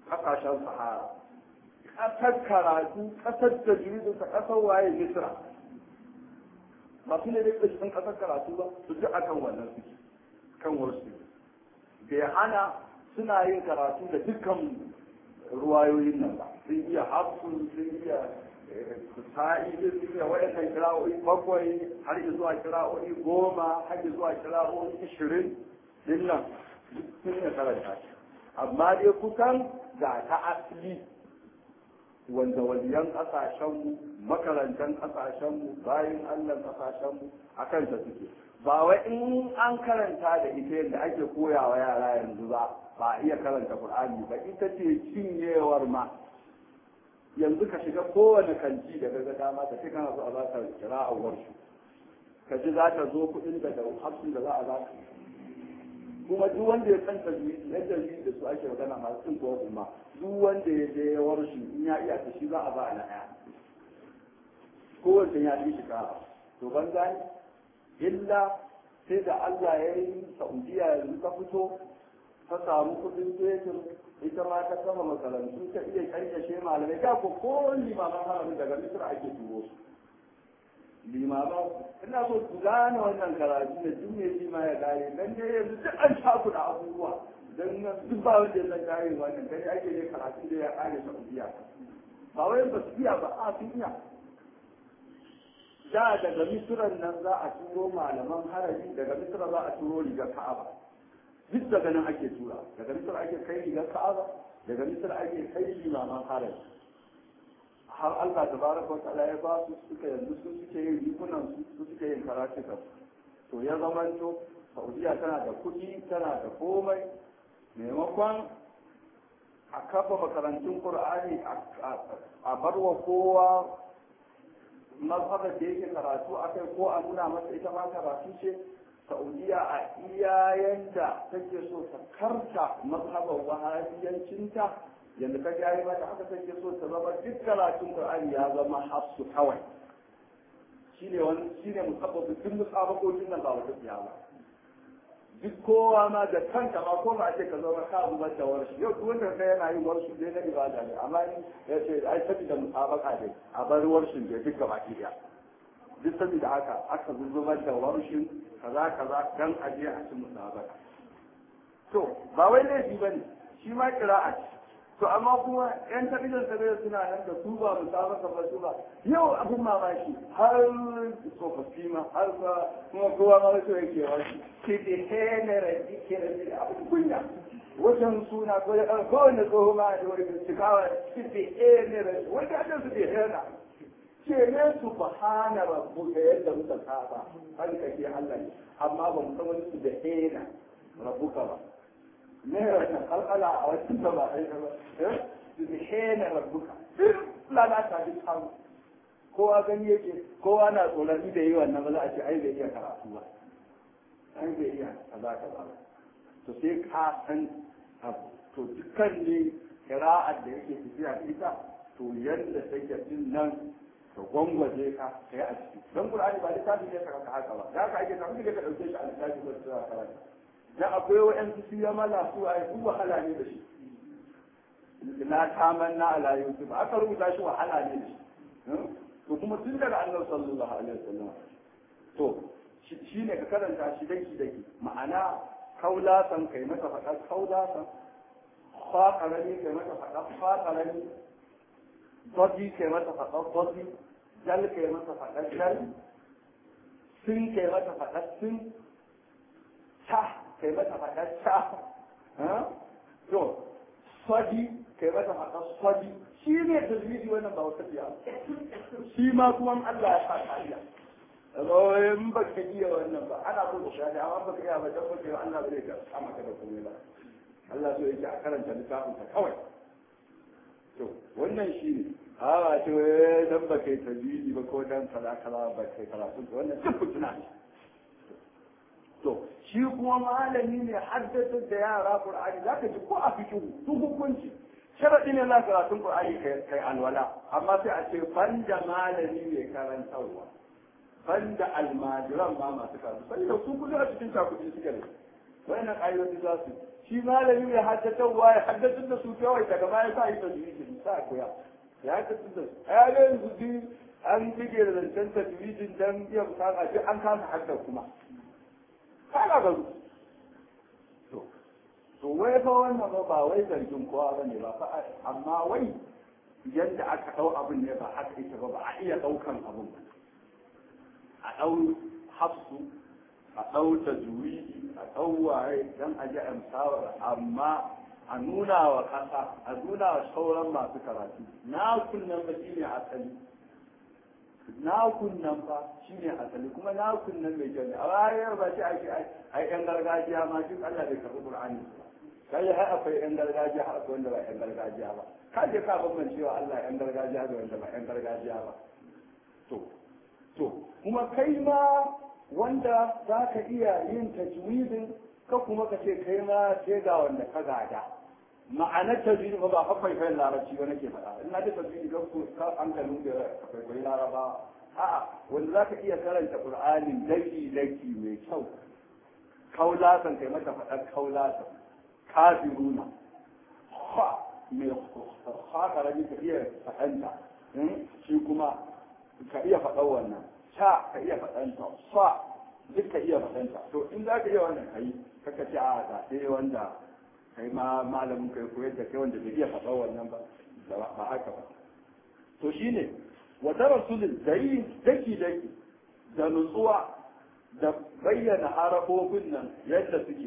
ƙasashen sahara ƙasar karatu ƙasar da ta ƙasar waye misra ba su ne dai ƙashin ƙasar karatu ba su ji akan wannan suke kan wasu bai hana suna yin karatu da dukkan ruwayoyin nan ba sun iya hafsun sun iya sa'i sun iya waɗannan kira'o'i bakwai har zuwa kira'o'i goma har zuwa kira'o'i ishirin din nan sun iya karanta shi amma dai kusan ga ta asali wanda waliyan ƙasashenmu makarantar ƙasashenmu bayan allah ƙasashenmu a kanta suke ba wai in an karanta da ita yadda ake koyawa yara yanzu ba ba a iya karanta Qur'ani ba ita ce cinyewar ma yanzu ka shiga kowane kanti da ga dama ka ce kana so a za ka kira a warsu ka ji za ta zo kuɗin da da hafsin da za a za ka kuma duk wanda ya san tajwidi yadda yi da su ake magana masu cin kowa kuma duk wanda ya je ya warshi in ya iya ta shi za a ba a na ɗaya kowace ya fi shiga to ban gani illa sai da Allah ya yi Saudiya yanzu ta fito ta samu kudin fetur ita ma ta kama makarantu ta iya kankashe malamai da ko ko limaman haramin daga misir ake turo su limaman ina so ku gane wannan karatu da duk mai shi ma ya gane dan dai yanzu duk an shafu da abubuwa dan nan duk ba wanda ya san gane wannan dai ake ne karatu da ya kare Saudiya ba wai ba su iya ba a sun iya da daga misiran nan za a turo malaman harabi daga misira za a turo rigar ka'aba duk daga nan ake tura daga misira ake kai rigar ka'aba daga misira ake kai limaman harabi har Allah ta baraka wa ta'ala ya ba su suka yanzu su suke yin rikunan su su suke yin karatuka to ya zamanto Saudiya tana da kuɗi tana da komai maimakon a kafa makarantun Qur'ani a barwa kowa mazhabar da yake karatu a kai ko a nuna masa ita ma karatu ce saudiya a iyayen da take so ta karta mazhabar wahabiyancinta yadda ka ga yi mata haka take so ta zama duk karatun qur'ani ya zama hafsu kawai shine wani shine musabbabu duk musabakokin nan ba wata tsiya ba duk kowa ma da kanta ma ko ba a ce ka zama ka zubar da warshi yau duk wanda kai yana yin warshi dai na ibada ne amma in ya ce ai saboda musabaka dai a bar warshin da duka baki daya duk saboda haka aka zubar da warshin kaza kaza dan a je a ci musabaka to ba wai laifi bane shi ma kira'a ce to amma kuma yan tabijan tabijan suna nan da su ba musabaka ba su ba yau abin mamaki har tsofaffi ma har kuma kowa ma wasu yake wasu ke da henere ke da abin kunya wajen suna ko ya kan kowane tsoho ma da wani cikawa ke da henere wanda ake su da hena ce ne su ba hana rabu da yadda muka saba har ka ke Allah ne amma ba mu san wani su da hena rabuka ba ne wannan kalkala a wasu da ba ai ba eh su da hena rabuka lalata duk samu kowa gani yake kowa na tsoron da yi wannan ba za a ce ai bai iya karatu ba ai bai iya kaza kaza ba to sai ka san abu to dukkan ne kira'ar da yake tafiya da ita to yadda take din nan ka gwangwaje ka kai a ciki don qur'ani ba littafi ne ka haka ba da haka ake samu da ka dauke shi a littafi ba sai ka karanta dan akwai wa'ansu su ya mala su ai su wahala ne da shi la tamanna ala yusuf aka rubuta shi wahala ne da shi to kuma tun daga annabi sallallahu alaihi wasallam to shi ne ka karanta shi daki daki ma'ana kaulasan kai masa faɗa kaulasan fa karami kai masa faɗa fa karami dodi kai masa faɗa dodi dal kai masa faɗa dal sin kai masa faɗa sin ta kai masa faɗa ta to sadi kai masa faɗa sadi shi ne tajwidi wannan ba wata biya shi ma kuma Allah ya sa kariya in ba ka iya wannan ba ana so ka shafi amma ba ka iya ba dan ba ka Allah bai ka amma ka da komai ba Allah so yake a karanta littafin ka kawai to wannan shi ne a ba ce wai dan ba kai tajwidi ba ko dan kala kala ba kai karatu wannan duk fitina ne to shi kuma malami ne haddasa da yara Qur'ani zaka ji ko a fikihu su hukunci sharaɗi ne na karatun Qur'ani kai alwala amma sai a ce banda malami mai karantarwa banda almajiran ma masu karatu sai da su kullum a cikin cakuɗi suke da wannan ƙa'idoji za su shi malami mai haddatarwa ya haddatar da su kawai daga baya sa yi tajwidin sa koya ya haddatar da su a yaga yanzu duk an bige da zancen tajwidin dan iya bukata duk an kasa haddar kuma kana ga to to wai fa wannan ba ba wai zargin kowa bane ba fa amma wai yadda aka dau abin ne ba haka ita ba ba a iya daukan abin ba a dau hafsu a dau tajwidi a dau waye dan a ji amsawar amma a nuna wa kasa a nuna wa sauran masu karatu na kunnan ba shine asali na kunnan fa shine asali kuma na kunnan mai kyau ne a wayar ba shi ake ai yan gargajiya ma duk Allah bai karɓi Qur'ani ba kai har akwai yan gargajiya har akwai wanda ba yan gargajiya ba ka je ka ban cewa Allah yan gargajiya da wanda ba yan gargajiya ba to to kuma kai ma wanda za ka iya yin tajwidin ka kuma ka ce kai ma sai ga wanda ka gada ma'anar tajwidi ba ba akwai kai larabci ba nake faɗa ina da tajwidi ga ku ka hankalin da akwai kai laraba a'a wanda za ka iya karanta qur'anin daki daki mai kyau kaulasan kai mata faɗar kaulasan kafiruna ha mai hakarami ka iya faɗanta shi kuma ka iya faɗan wannan ta ka iya faɗanta fa duk ka iya faɗanta to in za ka iya wannan kai kaka ce a ga sai wanda kai ma malamin kai koyar da kai wanda bai iya faɗan wannan ba ba haka ba to shine wata rasulun da yi daki daki da nutsuwa da bayyana harafofin nan yadda suke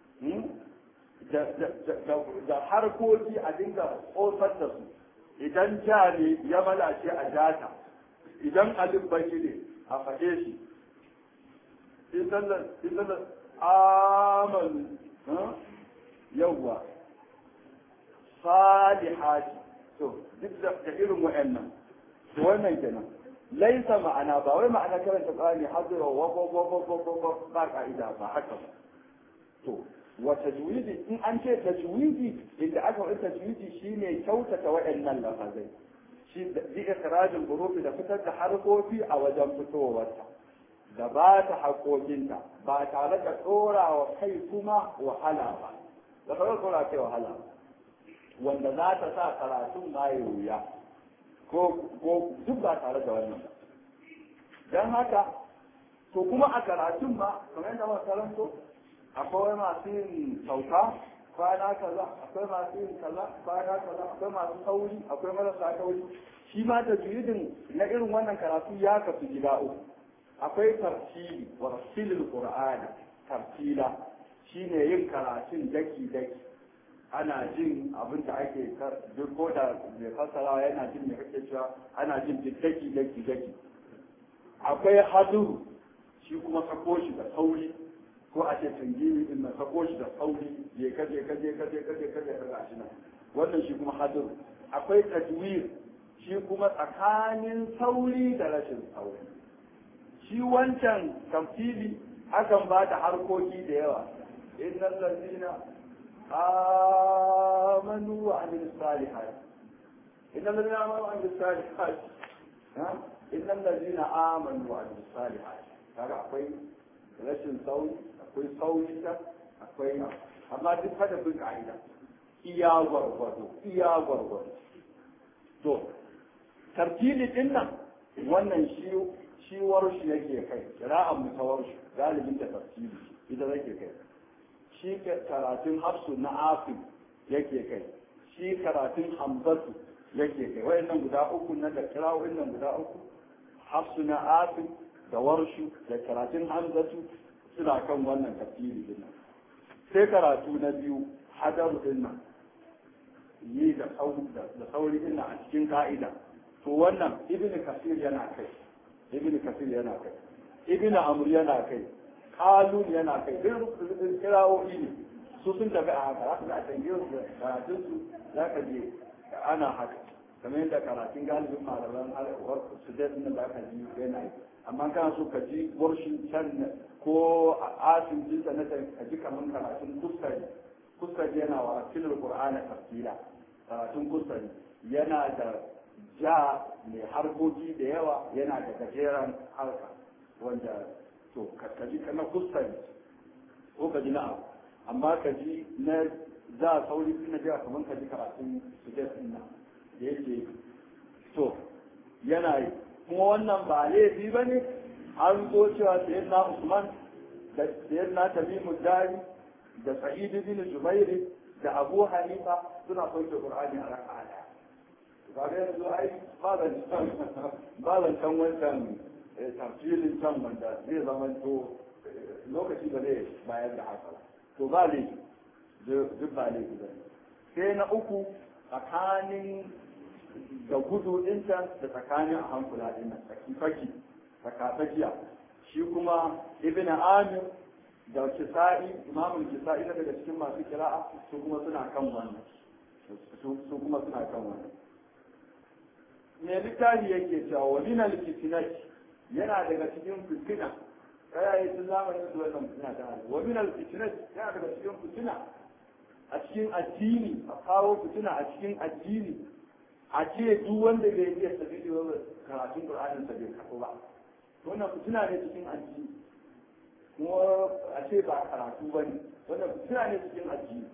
da harkoki a dinga ƙosar da su idan ja ne ya malace a jata idan alif baki ne a faɗe shi idan da amal yawwa salihati to duk da irin wa'annan to wannan kenan laisa ma'ana ba wai ma'ana karanta qur'ani hadira wa wa wa ba ka'ida ba haka ba to wa tajwidi in an ce tajwidi inda aka wani tajwidi shine kyautata waɗannan lafazai shi da ikrajin hurufi da fitar da harkofi a wajen fitowarta da ba ta haƙoƙinta ba tare da ɗora wa kai kuma wahala ba da kawai ɗora kai wahala ba wanda za ta sa karatun ma ya wuya ko duk ba tare da wannan ba don haka to kuma a karatun ma kamar yadda muka karanto akwai masu yin sauka kwana kaza akwai masu yin kaza kwana kaza akwai masu sauri akwai marasa sauri shi ma da juridin na irin wannan karatu ya kasu gida uku akwai tartili wa rasilul qur'ani tartila shine yin karatun daki daki ana jin abin da ake duk ko da mai fassarawa yana jin mai kake cewa ana jin daki daki daki akwai haduru shi kuma sako shi da sauri ko a ce tangini din na sako shi da sauri je ka je ka je ka je ka je ka je ka gashi nan wannan shi kuma haduru akwai tajwir shi kuma tsakanin sauri da rashin sauri shi wancan tamfili akan ba da harkoki da yawa innal ladina amanu wa amilus salihat innal ladina amanu wa amilus salihat innal ladina amanu wa amilus salihat kaga akwai rashin sauri akwai sauri ta akwai amma duk kada bin ka'ida iya gwargwado iya gwargwado to tartili din nan wannan shi shi warshi yake kai kira'an mu ta warshi galibin da tartili ita zake kai shi karatun hafsu na afin yake kai shi karatun hamzatu yake kai wayannan guda uku na da kira'o'in nan guda uku hafsu na afin da warshu da karatun hamzatu suna kan wannan tafsiri din sai karatu na biyu hadaru din nan yi da sauri din a cikin ka'ida to wannan ibnu kasir yana kai ibnu kasir yana kai ibnu amr yana kai kalun yana kai duk kirawoyi ne su sun tafi a haka haka da a tangiyo su karatun su za ka je ana haka kamar yadda karatun galibin malaman al'uwar su da da ka ji yana yi amma kana so ka ji warshin can ko a asin jinsa na ka ji kamar karatun kuskari kuskari yana wa filin qur'ana tafsira karatun kuskari yana da ja mai harkoki da yawa yana da gajeren harka wanda to ka ji kana kuskari ko ka ji na abu amma ka ji na za sauri suna jiya kamar ka ji karatun su ke sunna da yake to yana yi kuma wannan ba laifi ba ne an zo cewa sayan na usman da sayan na tamimu dari da sa'idu bin jubairi da abu hanifa suna kwanke qur'ani a raka'a daya ba da yanzu ai ba zan can wancan tafsirin can wanda zai zama to lokaci ba zai bayar da haka to ba laifi duk ba laifi ba sai na uku tsakanin da gudu ɗinta da tsakanin a hankula ɗin nan tsaki tsakatsakiya shi kuma ibn amir da kisa'i imamul kisa'i daga cikin masu kira'a su kuma suna kan wannan su kuma suna kan wannan me littafi yake cewa wa min al yana daga cikin fitina kaya yi sun zamanin su wannan fitina ta hali wa min al yana daga cikin fitina a cikin addini a kawo fitina a cikin addini a ce duk wanda bai iya tafi da karatun Qur'anin sa bai karɓo ba wannan fitina ne cikin addini kuma a ce ba karatu ba ne wannan fitina ne cikin addini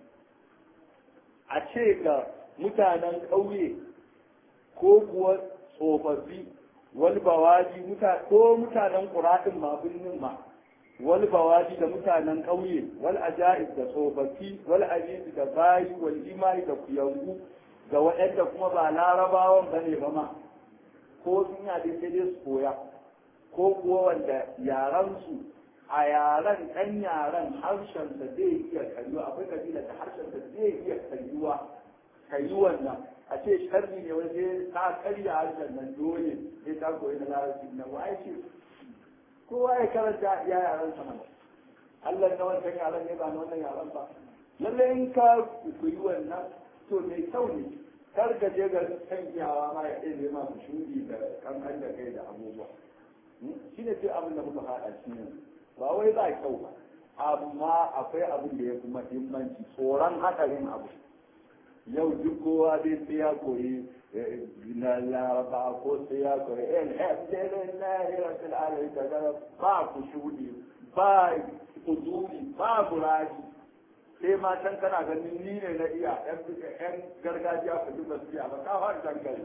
a ce ga mutanen ƙauye ko kuwa tsofaffi wal bawaji ko mutanen ƙuraɗin ma birnin ma wal bawaji da mutanen ƙauye wal ajaib da tsofaffi wal aziz da bayi wal imani da kuyangu da waɗanda kuma ba larabawan ba ne ba ma ko sun yade sai dai su koya ko kuwa wanda yaransu a yaren ɗan yaren harshensa zai iya karyuwa akwai kabila da harshensa zai iya karyuwa kayi wannan a ce sharri ne wani sai ta karya harshen nan dole sai ta koyi na larabci na waye ce kowa ya karanta ya yaren sa mana Allah na wancan yaren ne ba na wannan yaren ba lalle in ka koyi wannan to mai kyau ne kar ka je ga kan iyawa ma ya ɗaya ma su shudi da kankan da kai da abubuwa shi ne sai abin da muka haɗa shi ne ba wai ba kyau ba amma akwai abin da ya fi muhimmanci tsoron haɗarin abu yau duk kowa zai sai ya koyi na laraba ko sai ya koyi alhamdulillahi rabbil alamin kaga ba ku shudi ba kuduri ba buraji sai ma can kana ganin ni ne na iya yan gargajiya ku duk basu iya ba ka fara dangare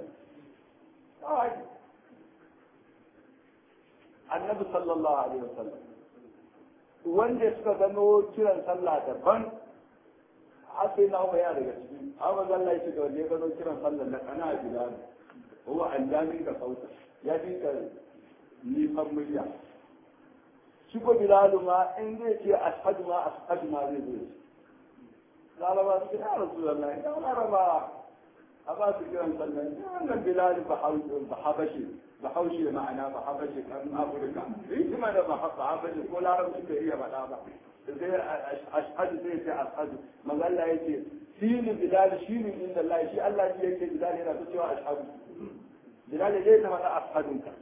annabi sallallahu alaihi wasallam wanda suka gano kiran sallah daban har sai na ya daga ciki amma zalla ya da wanda ya gano kiran sallah na kana bilal huwa allami da sauta ya fi ka nifan murya shi ko bilalu ma in zai ce ashhadu ma ashhadu ma zai zo laraba su ya rasulullahi ya laraba a ba su kiran sallah wannan bilalu ba habashi ba haushe ma'ana ba habashi kan afirka yi kuma da ba habashi ko larabci bai iya faɗa ba sai ashhadu sai ce ashhadu magalla yake shine bilal shine inda Allah shi Allah shi yake bilal yana ta cewa ashhadu bilal yake ta faɗa ashhadu ka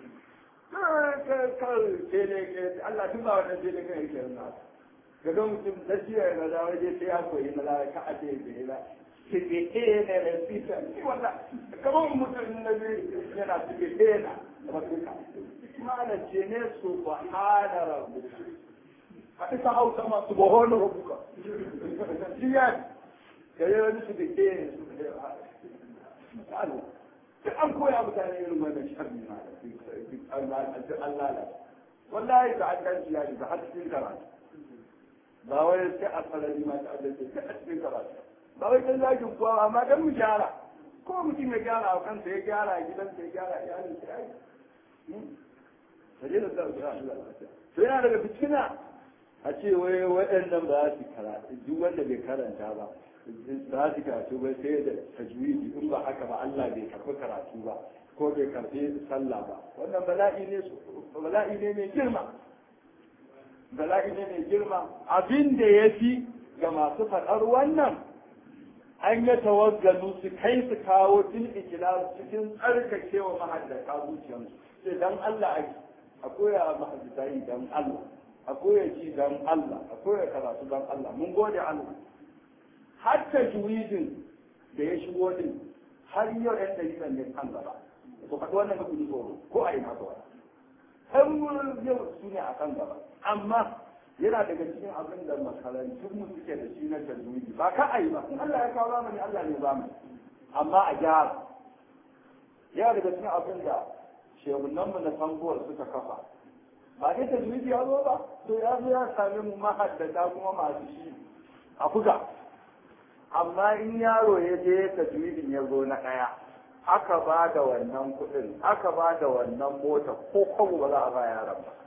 kar ke ne ke Allah tun ba wannan sai ne kai yake nuna ga don mutum da shi ya da waje sai ya koyi na lara ka aje da ila sibike ne da sita ni wala kamar mutum na bi yana sibike na rabbika malam ce ne subhana rabbika a isa hausa masu bohon rubuka jiyan da yi wani su da ke Allah duk an koya mutane irin wannan sharri ma an lalata wallahi da an ganci ya shiga har cikin karatu ba wai sai a sarari ma ta adalci sai a cikin karatu ba wai dan zagin kuwa amma dan mu gyara ko mutum ya gyara a kansa ya gyara a gidansa ya gyara iyalin sa ya yi sai da Allah to yana daga fitina a ce wai waɗannan ba su karatu duk wanda bai karanta ba za su karatu ba sai da tajwidi in ba haka ba Allah bai karɓi karatu ba ko bai karɓi sallah ba wannan bala'i ne bala'i ne mai girma bala'i ne mai girma abin da ya fi ga masu faɗar wannan an yi tawaggalu su kai su kawo tun ikilar cikin tsarkakewa mahaddata zuciyarsu sai dan Allah a koya mahaddata yi dan Allah a koya ji dan Allah a koya karatu dan Allah mun gode Allah hatta juwidin da ya shigo din har yau yan dalilan ne kan gaba to kaga wannan kudi tsoro ko a ina zuwa har yau su ne a kan gaba amma yana daga cikin abin da makarantun mu suke da shi na tajwidi ba ka ayi ba in Allah ya kawo zamani Allah ne zamani amma a gyara yana daga cikin abin da shehunan mu na sanguwar suka kafa ba dai tajwidi ya zo ba to ya zo ya same mu mahaddata kuma masu shi a buga amma in yaro ya je tajwidin ya zo na ɗaya aka ba da wannan kuɗin aka ba da wannan mota ko kwabo ba za a ba yaron ba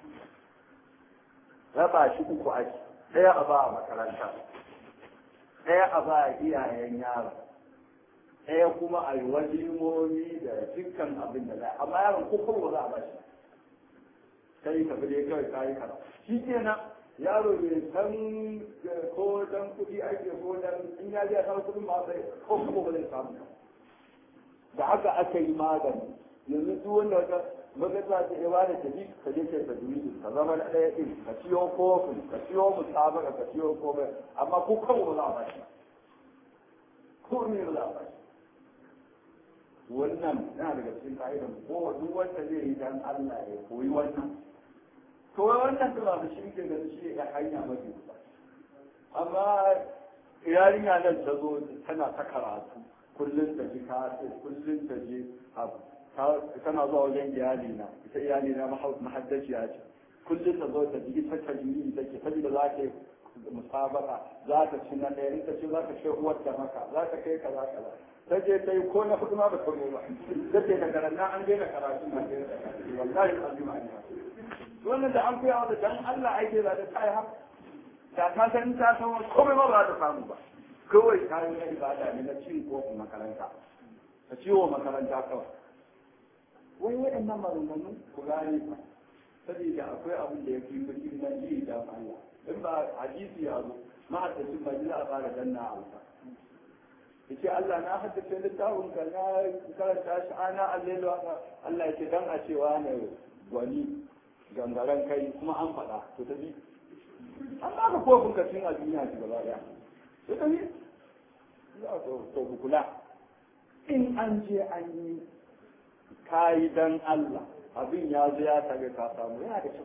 raba shi uku ake ɗaya a ba a makaranta ɗaya a ba a iyayen yaron ɗaya kuma a yi walimomi da dukkan abin da za amma yaron ko kwabo ba za a ba shi kai ka bude kawai kayi kara shi kenan yaro bai san ko dan kuɗi ake ko dan in ya je san kuɗin ma sai ko kuma ba zai samu da haka aka yi magani yanzu duk wanda wata magana ta iya da tafi ka je kai tajwidi ka zama na ɗaya ɗin ka ciyo kofin ka ciyo musabaka ka ciyo komai amma ko kawo ba za a bashi ko ne ba za a bashi wannan yana daga cikin ka'idan ko duk wanda zai yi dan Allah ya koyi wannan to wannan da ba shi ke da shi ya hanya mafi ba amma yarinya nan ta zo tana ta karatu kullum ta ji kasu kullum ta ji abu tana zuwa wajen iyali na ita iyali na mahaddaciya ce kullum ta zo ta ji ita ta ji ta ke saboda za ta yi musabaka za ta ci na ɗaya in ta ce za ta ce uwar da maka za ta kai kaza kaza ta je ta yi ko na hudu ma ba ta ba ta ce daga nan an daina karatu na daina karatu wallahi azima ne wannan da an koya wata dan Allah ake za ta kai haka da ta san ta san komai ba ba ta samu ba kawai kayan na ibada ne na cin kofin makaranta ka ciwo makaranta kawai wai waɗannan maganganu ku gane ba saboda akwai abin da ya fi muhimmanci da Allah in ba hadisi ya zo ma'aikacin ba za a fara danna a wuta yace Allah na haddace littafin ka na karanta shi ana allelo Allah ya ce dan a cewa ne gwani gangaren kai kuma an faɗa to ta bi an ba ka kofin ka cin a duniya shi gaba daya to ta bi za ka to kula in an je an yi kayi dan Allah abin ya zo ya tage ka samu yana da kyau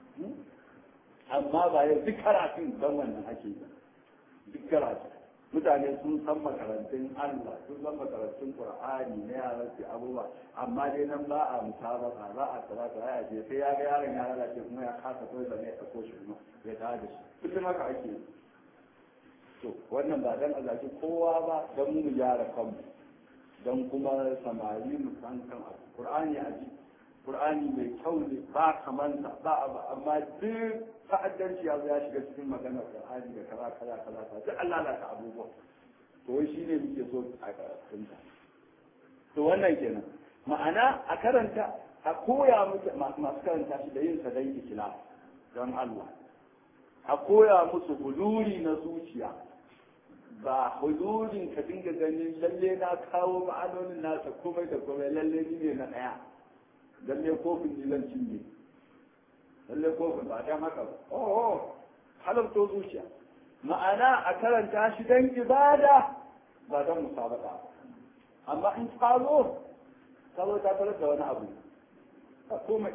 amma ba yau duk karatun dan wannan ake yi duk karatun mutane sun san makarantun Allah sun san makarantun Qur'ani na yaran su abubuwa amma dai nan ba a musabaka ba a kaza kaza ya je sai ya ga yaron ya lalace kuma ya kasa koyi da ne ya ko shi kuma ya tada da shi duk haka ake yi to wannan ba dan Allah kowa ba dan mu gyara kanmu dan kuma samari mu san kan abu Qur'ani a ji Qur'ani mai kyau ne ba kamanta ba abu amma duk ta'addanci ya ya shiga cikin maganar Qur'ani da kaza kaza kaza kaza duk Allah la ta abubuwa to wai shine muke so a karanta to wannan kenan ma'ana a karanta a koya musu masu karanta shi da yin sa dan ikhlas don Allah a koya musu huduri na zuciya ba hudurin ka dinga ganin lalle na kawo ma'anonin nasa komai da komai lalle ni ne na ɗaya lalle kofin ni zan cinye lalle kofin ba dan haka ba oh halarto zuciya ma'ana a karanta shi dan ibada ba dan musabaka amma in ka zo ka zo ta tarar da wani abu a komai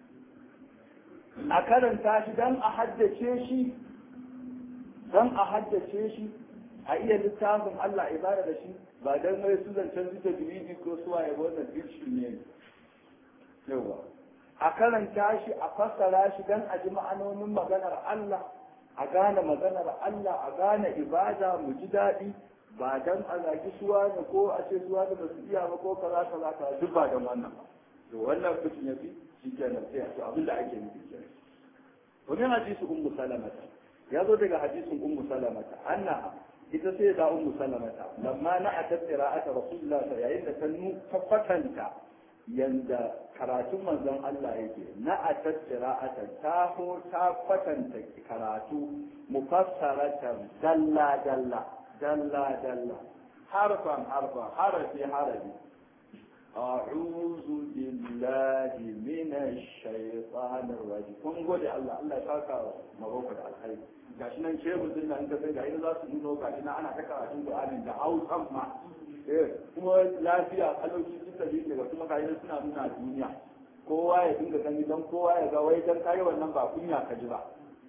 a karanta shi dan a haddace shi dan a haddace shi a iya littafin Allah ibada da shi ba dan mai su zancen zuta diriji ko suwa ya wannan dirshi ne yawa a karanta shi a fassara shi dan a ji ma'anonin maganar Allah a gane maganar Allah a gane ibada mu ji daɗi ba dan a zagi suwa ne ko a ce suwa ne ba su iya ba ko kaza kaza kaza duk ba dan wannan ba to wannan kucin ya fi shi kenan sai a to abin da ake nufi kenan wani hadisi ummu salamata ya zo daga hadisin ummu salamata anna ita sai da ummu salamata lamma na atat qira'ata rasulullah yayin da ta nu tabbatanta yanda karatun manzon Allah yake na atat qira'ata ta ho ta kwatanta karatu mufassaratan dalla dalla dalla dalla harfan harfan harafi harafi أعوذ بالله من الشيطان الرجيم kun gode Allah Allah ya saka maroko da alkhairi gashi nan shehu din nan da sai ga za su nuno gashi nan ana ta karatun Qur'ani da Hausa ma eh kuma lafiya kalauci sun tafi daga kuma gashi suna nuna duniya kowa ya dinga gani dan kowa ya ga wai dan kai wannan ba kunya ka ji ba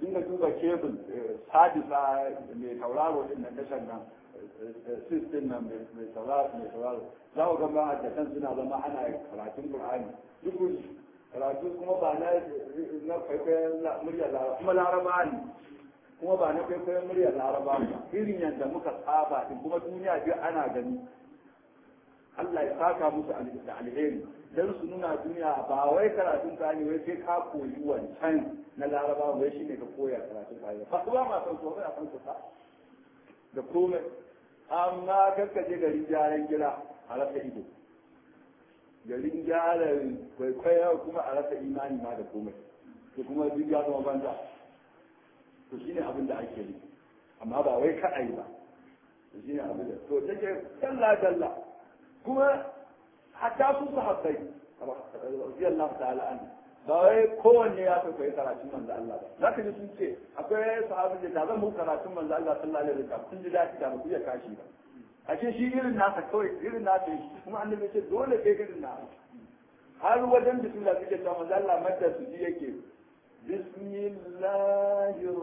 dinga duba kebul sadisa mai tauraro din nan tashar nan sistin nan mai tauraro mai tauraro za ku ga ma'aikatan suna zama ana karatun qur'ani duk karatu kuma ba na na kwaikwayon muryar laraba kuma laraba ne kuma ba na kwaikwayon muryar laraba ba irin yadda muka saba din kuma duniya biyu ana gani Allah ya saka musu da alheri don su nuna duniya ba wai karatun kani wai sai ka koyi wancan na laraba wai shi ne ka koya karatun kani ba kuma ma san so a san kusa da komai amma kakkaje gari gyaran gida a rasa ido garin gyara kwaikwaya kuma a rasa imani ma da komai to kuma duk ya zama banza to shine abin da ake yi amma ba wai ka yi ba to shine abin da to take dalla dalla kuma hatta su sahabbai radiyallahu ta'ala an ba wai kowanne ya kai karatun manzo Allah ba zaka ji sun ce akwai sahabi da zan muku karatun manzo Allah sallallahu alaihi wasallam kun ji daɗi da ba ku iya kashi ba a ce shi irin nasa kawai irin nasa yi kuma annabi ce dole kai irin nasa har wajen bismillah suke cewa manzo Allah madda su ji yake bismillahir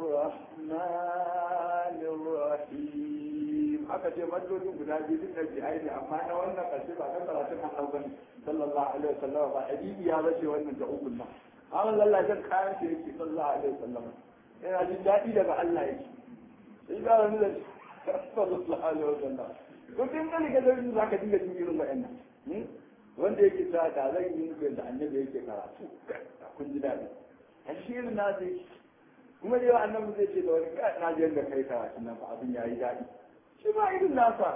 rahmanir rahim aka ce maddodin guda biyu duk da jihai ne amma na wannan karshe ba kan karatun Allah bane sallallahu alaihi wasallam ba hadisi ya bace wannan da ukun nan amma Allah zan kayan shi yake sallallahu alaihi wasallam yana jin daɗi daga Allah yake sai ga wani da sallallahu alaihi wasallam to kin gani ga dare zaka dinga jin irin wa'annan wanda yake ta da zan yi muku da annabi yake karatu kun ji daɗi ashirin na zai kuma da yawa annabi zai ce da wani ka na je da kai karatu nan fa abin yayi daɗi shi ma irin nasa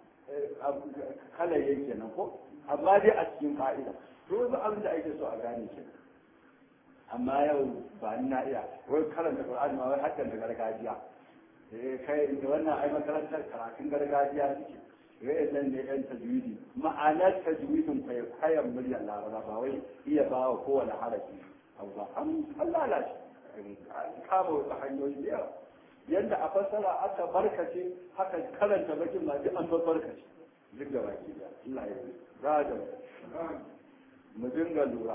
kala yake nan ko amma dai a cikin fa'ida to yanzu abin da ake so a gane shi amma yau ba ni na iya wai karanta Qur'ani ma wai hakan da gargajiya kai da wannan ai makarantar karatun gargajiya suke wai nan ne yan tajwidi ma'anar tajwidin kai kayan muryar laraba ba wai iya ba wa kowane harafi abu ba an lalace kama wasu hanyoyi da yawa yadda a fassara aka barkace haka karanta bakin ma duk an bar barkace duk da baki da Allah ya yi za da mu dinga lura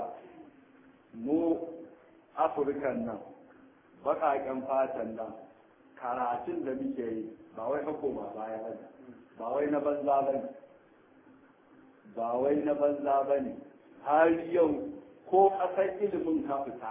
mu afirkan nan baƙaƙen fatan nan karatun da muke yi ba wai hako ba baya ba ba wai na banza ba ne ba wai na banza ba ne har yau ko ƙasar ilimin ka fita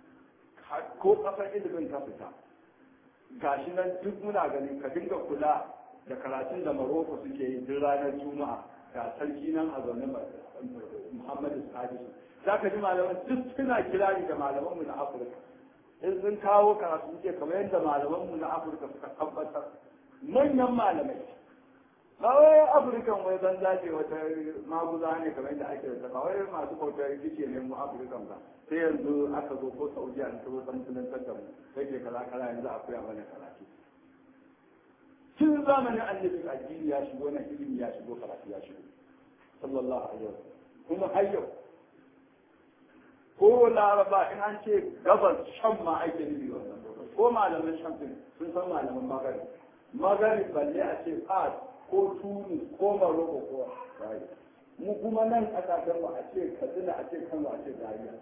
ko ƙasar ilimin ka fita gashi nan duk muna ganin ka dinga kula da karatun da maroko suke yi duk ranar juma'a ga sarki nan a zaune muhammadu sadisu za ka ji malaman duk suna kirari da malamanmu na afirka in sun kawo karatu suke kamar yadda malamanmu na afirka suka tabbatar manyan malamai ba wai afirkan wai ban zace wata maguza ne kamar yadda ake da ba wai masu bautar rikice ne mu afirkan ba sai yanzu aka zo ko saudiya an tabo san musuluntar da mu sai ke kala kala yanzu a koya mana karatu tun zamanin annabi addini ya shigo na ilimi ya shigo karatu ya shigo sallallahu alaihi wasallam kuma har yau ko laraba in an ce gabas shan ma ake nufi wannan ko malaman shan sun san malaman magani magani balle a ce fas ko tuni ko maroko ko rayu mu kuma nan kasashen mu a ce katsina a ce kano a ce zariya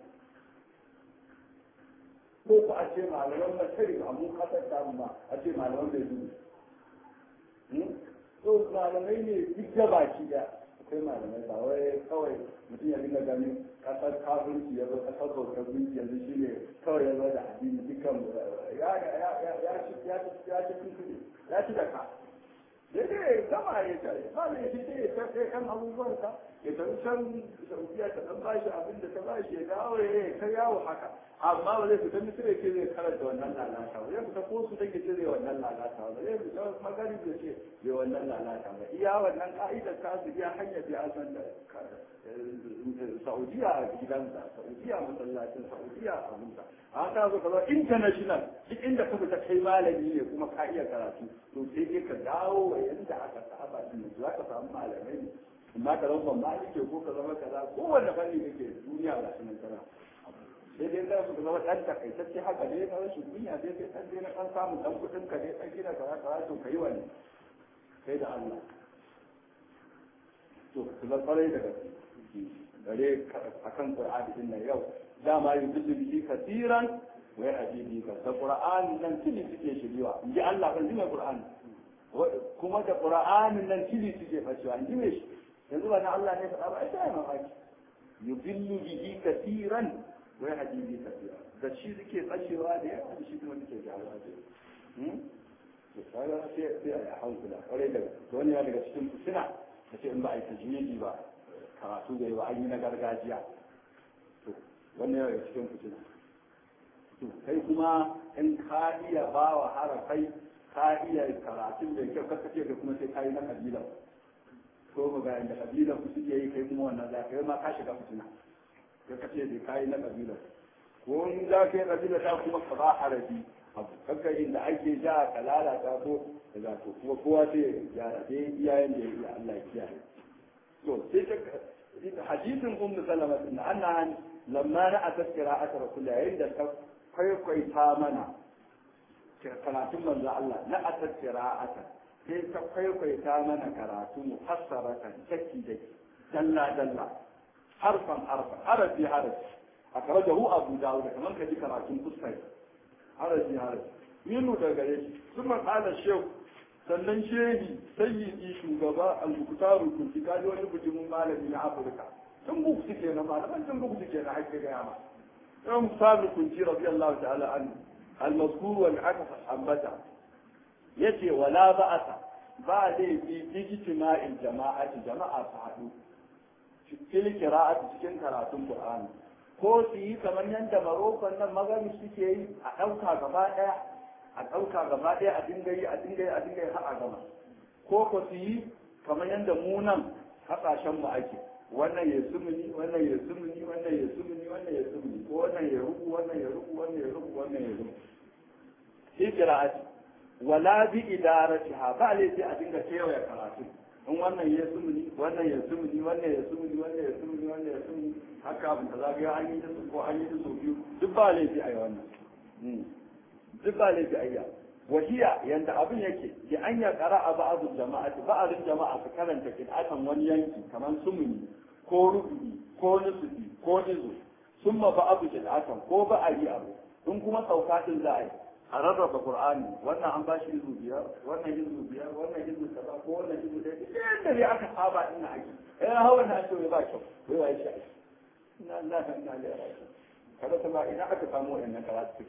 ko ku a ce malaman masari a mu kasar tamu ma a ce malaman mai dubu so malamai ne duk da baki da akwai malamai ba wai kawai mutum ya dinga ganin kasar kafirci ya zo kasar bautar gunki yanzu shi ne kawai ya zo da addini dukkan ya ya ci ya ci ya ci ya ci da ka ya ce gama ya ce ba ne shi ce ya ce kan abubuwan ka ya tafi can saudiya ta dan bashi abin da ta bashi ya dawo ya ta yawo haka amma ba zai fita misira ce zai karanta wannan lalata ba zai fita ko su take ce zai wannan lalata ba zai fita magani da ce zai wannan lalata ba iya wannan ka'idar ta su iya hanyar da san da saudiya a gidansa saudiya masallacin saudiya a abinsa a ta zo kaza international duk inda ka fita kai malami ne kuma ka iya karatu to sai dai ka dawo wa yanda aka saba din za ka samu malamai ne amma ka zama malike ko ka zama kaza kowanne fanni kake duniya ga sunan tana sai dai za su zama ɗan takaitacce haka ne na rashin kunya sai sai ɗan dai na ɗan samun ɗan kuɗin ka ne ɗan gina kaza kaza to ka yi wani kai da Allah to ku zan kwarai da gaske gare akan Qur'ani din nan yau dama yudillu bihi kasiran wai hadidi ka da qur'anin nan tili suke shiriwa in ji Allah kan ji mai qur'ani kuma da qur'anin nan tili suke fashewa in ji me shi yanzu ba na Allah ne faɗa ba ai sai mamaki yubillu bihi katiran wai hadidi katira da shi suke tsacewa da yawa da shi kuma suke gyaruwa da yawa to kaga sai sai a hankula kwarai da wani ya daga cikin fitina da ce in ba a yi tajmidi ba karatu da yawa an yi na gargajiya to wannan ya daga cikin fitina to kai kuma in ka iya ba wa harafai ka iya karatun da kyau kaka ce kai kuma sai ka yi na kabilan ko ba ga yanda kabilan ku suke yi kai kuma wannan za ka yi ma ka shiga fitina kai ka ce ka yi na kabilan ko in za ka yi kabila ta kuma ka ba harafi abu kakka inda ake ja ka lalata ko da to kuma kowa sai ya gyara sai iyayen da ya iya Allah ya kiyaye to sai ta hadisin ummu salama din annaha lamma na atat qira'at rasulullah yayin da ta kwaikwaita mana karatun manzo Allah na atat qira'at sai ta kwaikwaita mana karatu mufassaratan taki da dalla dalla harfan harfan harafi harafi akhrajahu abu dawud kaman kaji karatun fuskar haraji haraji minu da gare shi kuma kala shehu sannan shehi sayyidi shugaba al-muktaru kunti kaji wani bujimin malami na afirka tun buku suke na malaman tun buku suke na haƙƙi gaya ma yan muktaru kunti radiyallahu ta'ala anhu al-mazkur wal aka ambata yace wala ba'asa ba dai bi ijtima'il jama'ati jama'a su haɗu fil qira'ati cikin karatun qur'ani ko su yi kamar yadda marokon nan magani suke yi a ɗauka gaba ɗaya a ɗauka gaba ɗaya a dinga yi a dinga yi a dinga yi har a gama ko ko su yi kamar yadda mu nan hasashen mu ake wannan ya sumuni wannan ya sumuni wannan ya sumuni wannan ya sumuni ko wannan ya rubu wannan ya rubu wannan ya rubu wannan ya rubu shi qira'ati wala bi idaratiha ba laifi a dinga kewaye karatu in wannan ya sumuni wannan ya sumuni wannan ya sumuni wannan ya sumuni wannan ya sumuni haka abin da zagaya an yi da su ko an yi da su biyu duk ba laifi a yi wannan duk ba laifi a yi wahiya yanda abin yake ki an ya kara a ba'adun jama'a ba'adun jama'a su karanta kidatan wani yanki kamar sumuni ko rubu'i ko nusufi ko izu summa ba'adu kidatan ko ba'ari abu in kuma sauka din za a yi a rarraba qur'ani wannan an bashi izu biyar wannan izu biyar wannan izu kaza ko wannan izu ɗaya yadda dai aka saba ina ake eh hawa na ce ba kyau wai wai shi ake ina Allah kan na da rai kada ta ba ina aka samu wannan karatu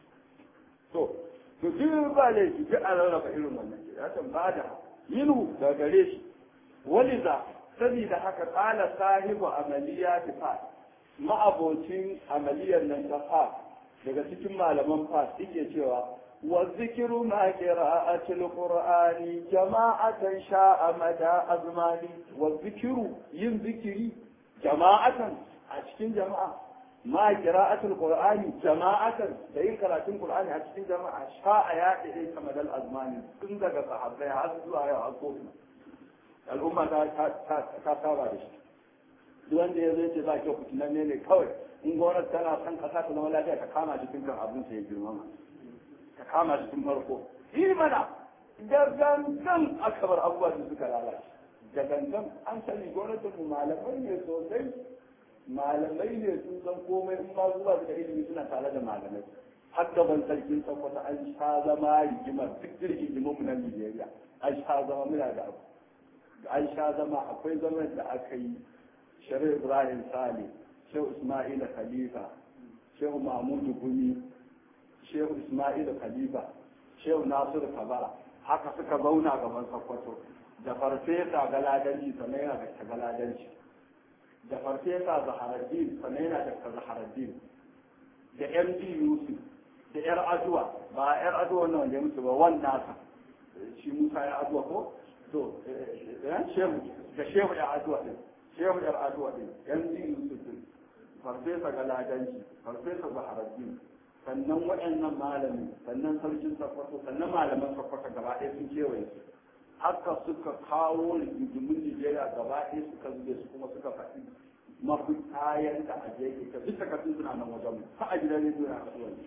to to duk ba le shi duk an rarraba irin wannan ya san ba da yinu da gare shi waliza sabida haka qala sahibu amaliyat fa ma'abocin amaliyar nan ta fa daga cikin malaman fas yake cewa wa zikiru ma qira'atil qur'ani jama'atan sha'a mada azmani wa zikiru yin zikiri jama'atan a cikin jama'a ma qira'atil qur'ani jama'atan da yin karatun qur'ani a cikin jama'a sha'a ya dade kamar dal azmani tun daga sahabbai har zuwa yau har kofi al'umma ta ta saba da shi duk wanda ya zai ce za ki fitinan ne ne kawai in gwamnati tana son kasa ta zama lafiya ta kama jikin kan abin sai ya girmama ta kama jikin farko yi mana da gangan aka bar abubuwa da suka lalace da gangan an sani gwamnatin mu malamai ne sosai malamai ne sun san komai in ma zuwa da ilimi suna tare da malamai har gaban sarkin sakwata an sha zama rigimar duk rigimin mu na Nigeria an sha zama muna da abu an sha zama akwai zaman da aka yi Sharif Ibrahim Saleh shehu ismaila khalifa shehu mahmudu gumi shehu ismaila khalifa shehu nasiru kabara haka suka zauna gaban sakwato da farfesa galadanci sannan yana da galadanci da farfesa zaharaddin sannan yana da zaharaddin da md yusuf da yar aduwa ba yar aduwa nan da musu ba wan nasa shi musa ya aduwa ko to shehu da shehu ya aduwa din shehu yar aduwa din md yusuf din farfesa galadanci farfesa zaharaddin sannan waɗannan malami sannan sarkin sakwato sannan malaman sakwato gaba ɗaya sun kewaye su haka suka kawo rigimin nigeria gaba ɗaya suka zube su kuma suka faɗi mafi kayan da a jeji ka duk takardun suna nan wajen ha a gidan rediyo na kasuwa ne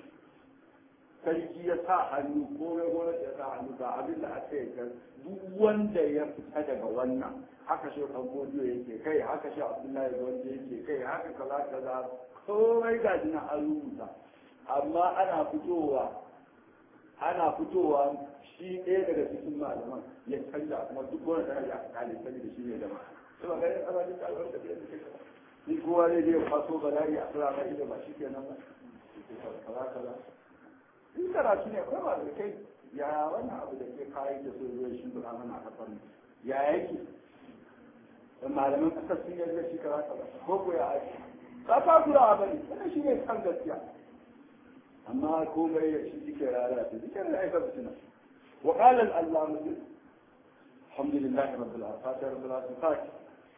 sarki ya sa hannu komai gwamnati ya sa hannu ga abin da aka yi duk wanda ya fita daga wannan haka shi kan godiyo yake kai haka shi abdullahi wanda yake kai haka kaza kaza komai ga jina an rubuta amma ana fitowa ana fitowa shi ɗaya daga cikin malaman ya canja kuma duk wani da ya kale sani da shi ne da ma sai ba ganin ana jin kalmar da biyan da kai ni kowa ne zai faso bala'i a tsira mai da ba shi kenan ba kaza kaza in karatu ne akwai ba da kai ya wannan abu da ke kayan da so zai shi dura mana a kasar ya yake da malaman kasar sun yarda shi kaza kaza ko ko ya ake ba ta kula ba ne wannan shi ne kan gaskiya amma komai ya shi yake rara da yake da aika fitina wa qala al allama alhamdulillah rabbil alamin fata rabbil alamin fati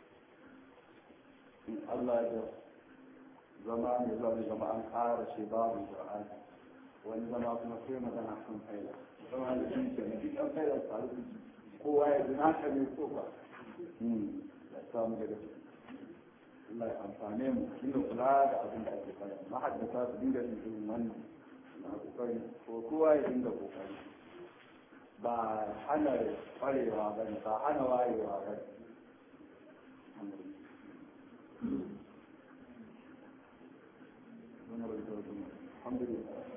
Allah ya zama ne zama zama an ƙara shi babu qur'ani wani zama kuma sai magana kan faila zama da shi ke nufi kan faila tare da kowa ya zina ka ne ko ba ya samu daga ciki Allah ya amfane mu dinga kula da abin da ake fara mahaddata su dinga yin irin wannan na kokari ko kowa ya dinga kokari ba hana kwarewa ba ne ba hana wayewa ba ne الحمد لله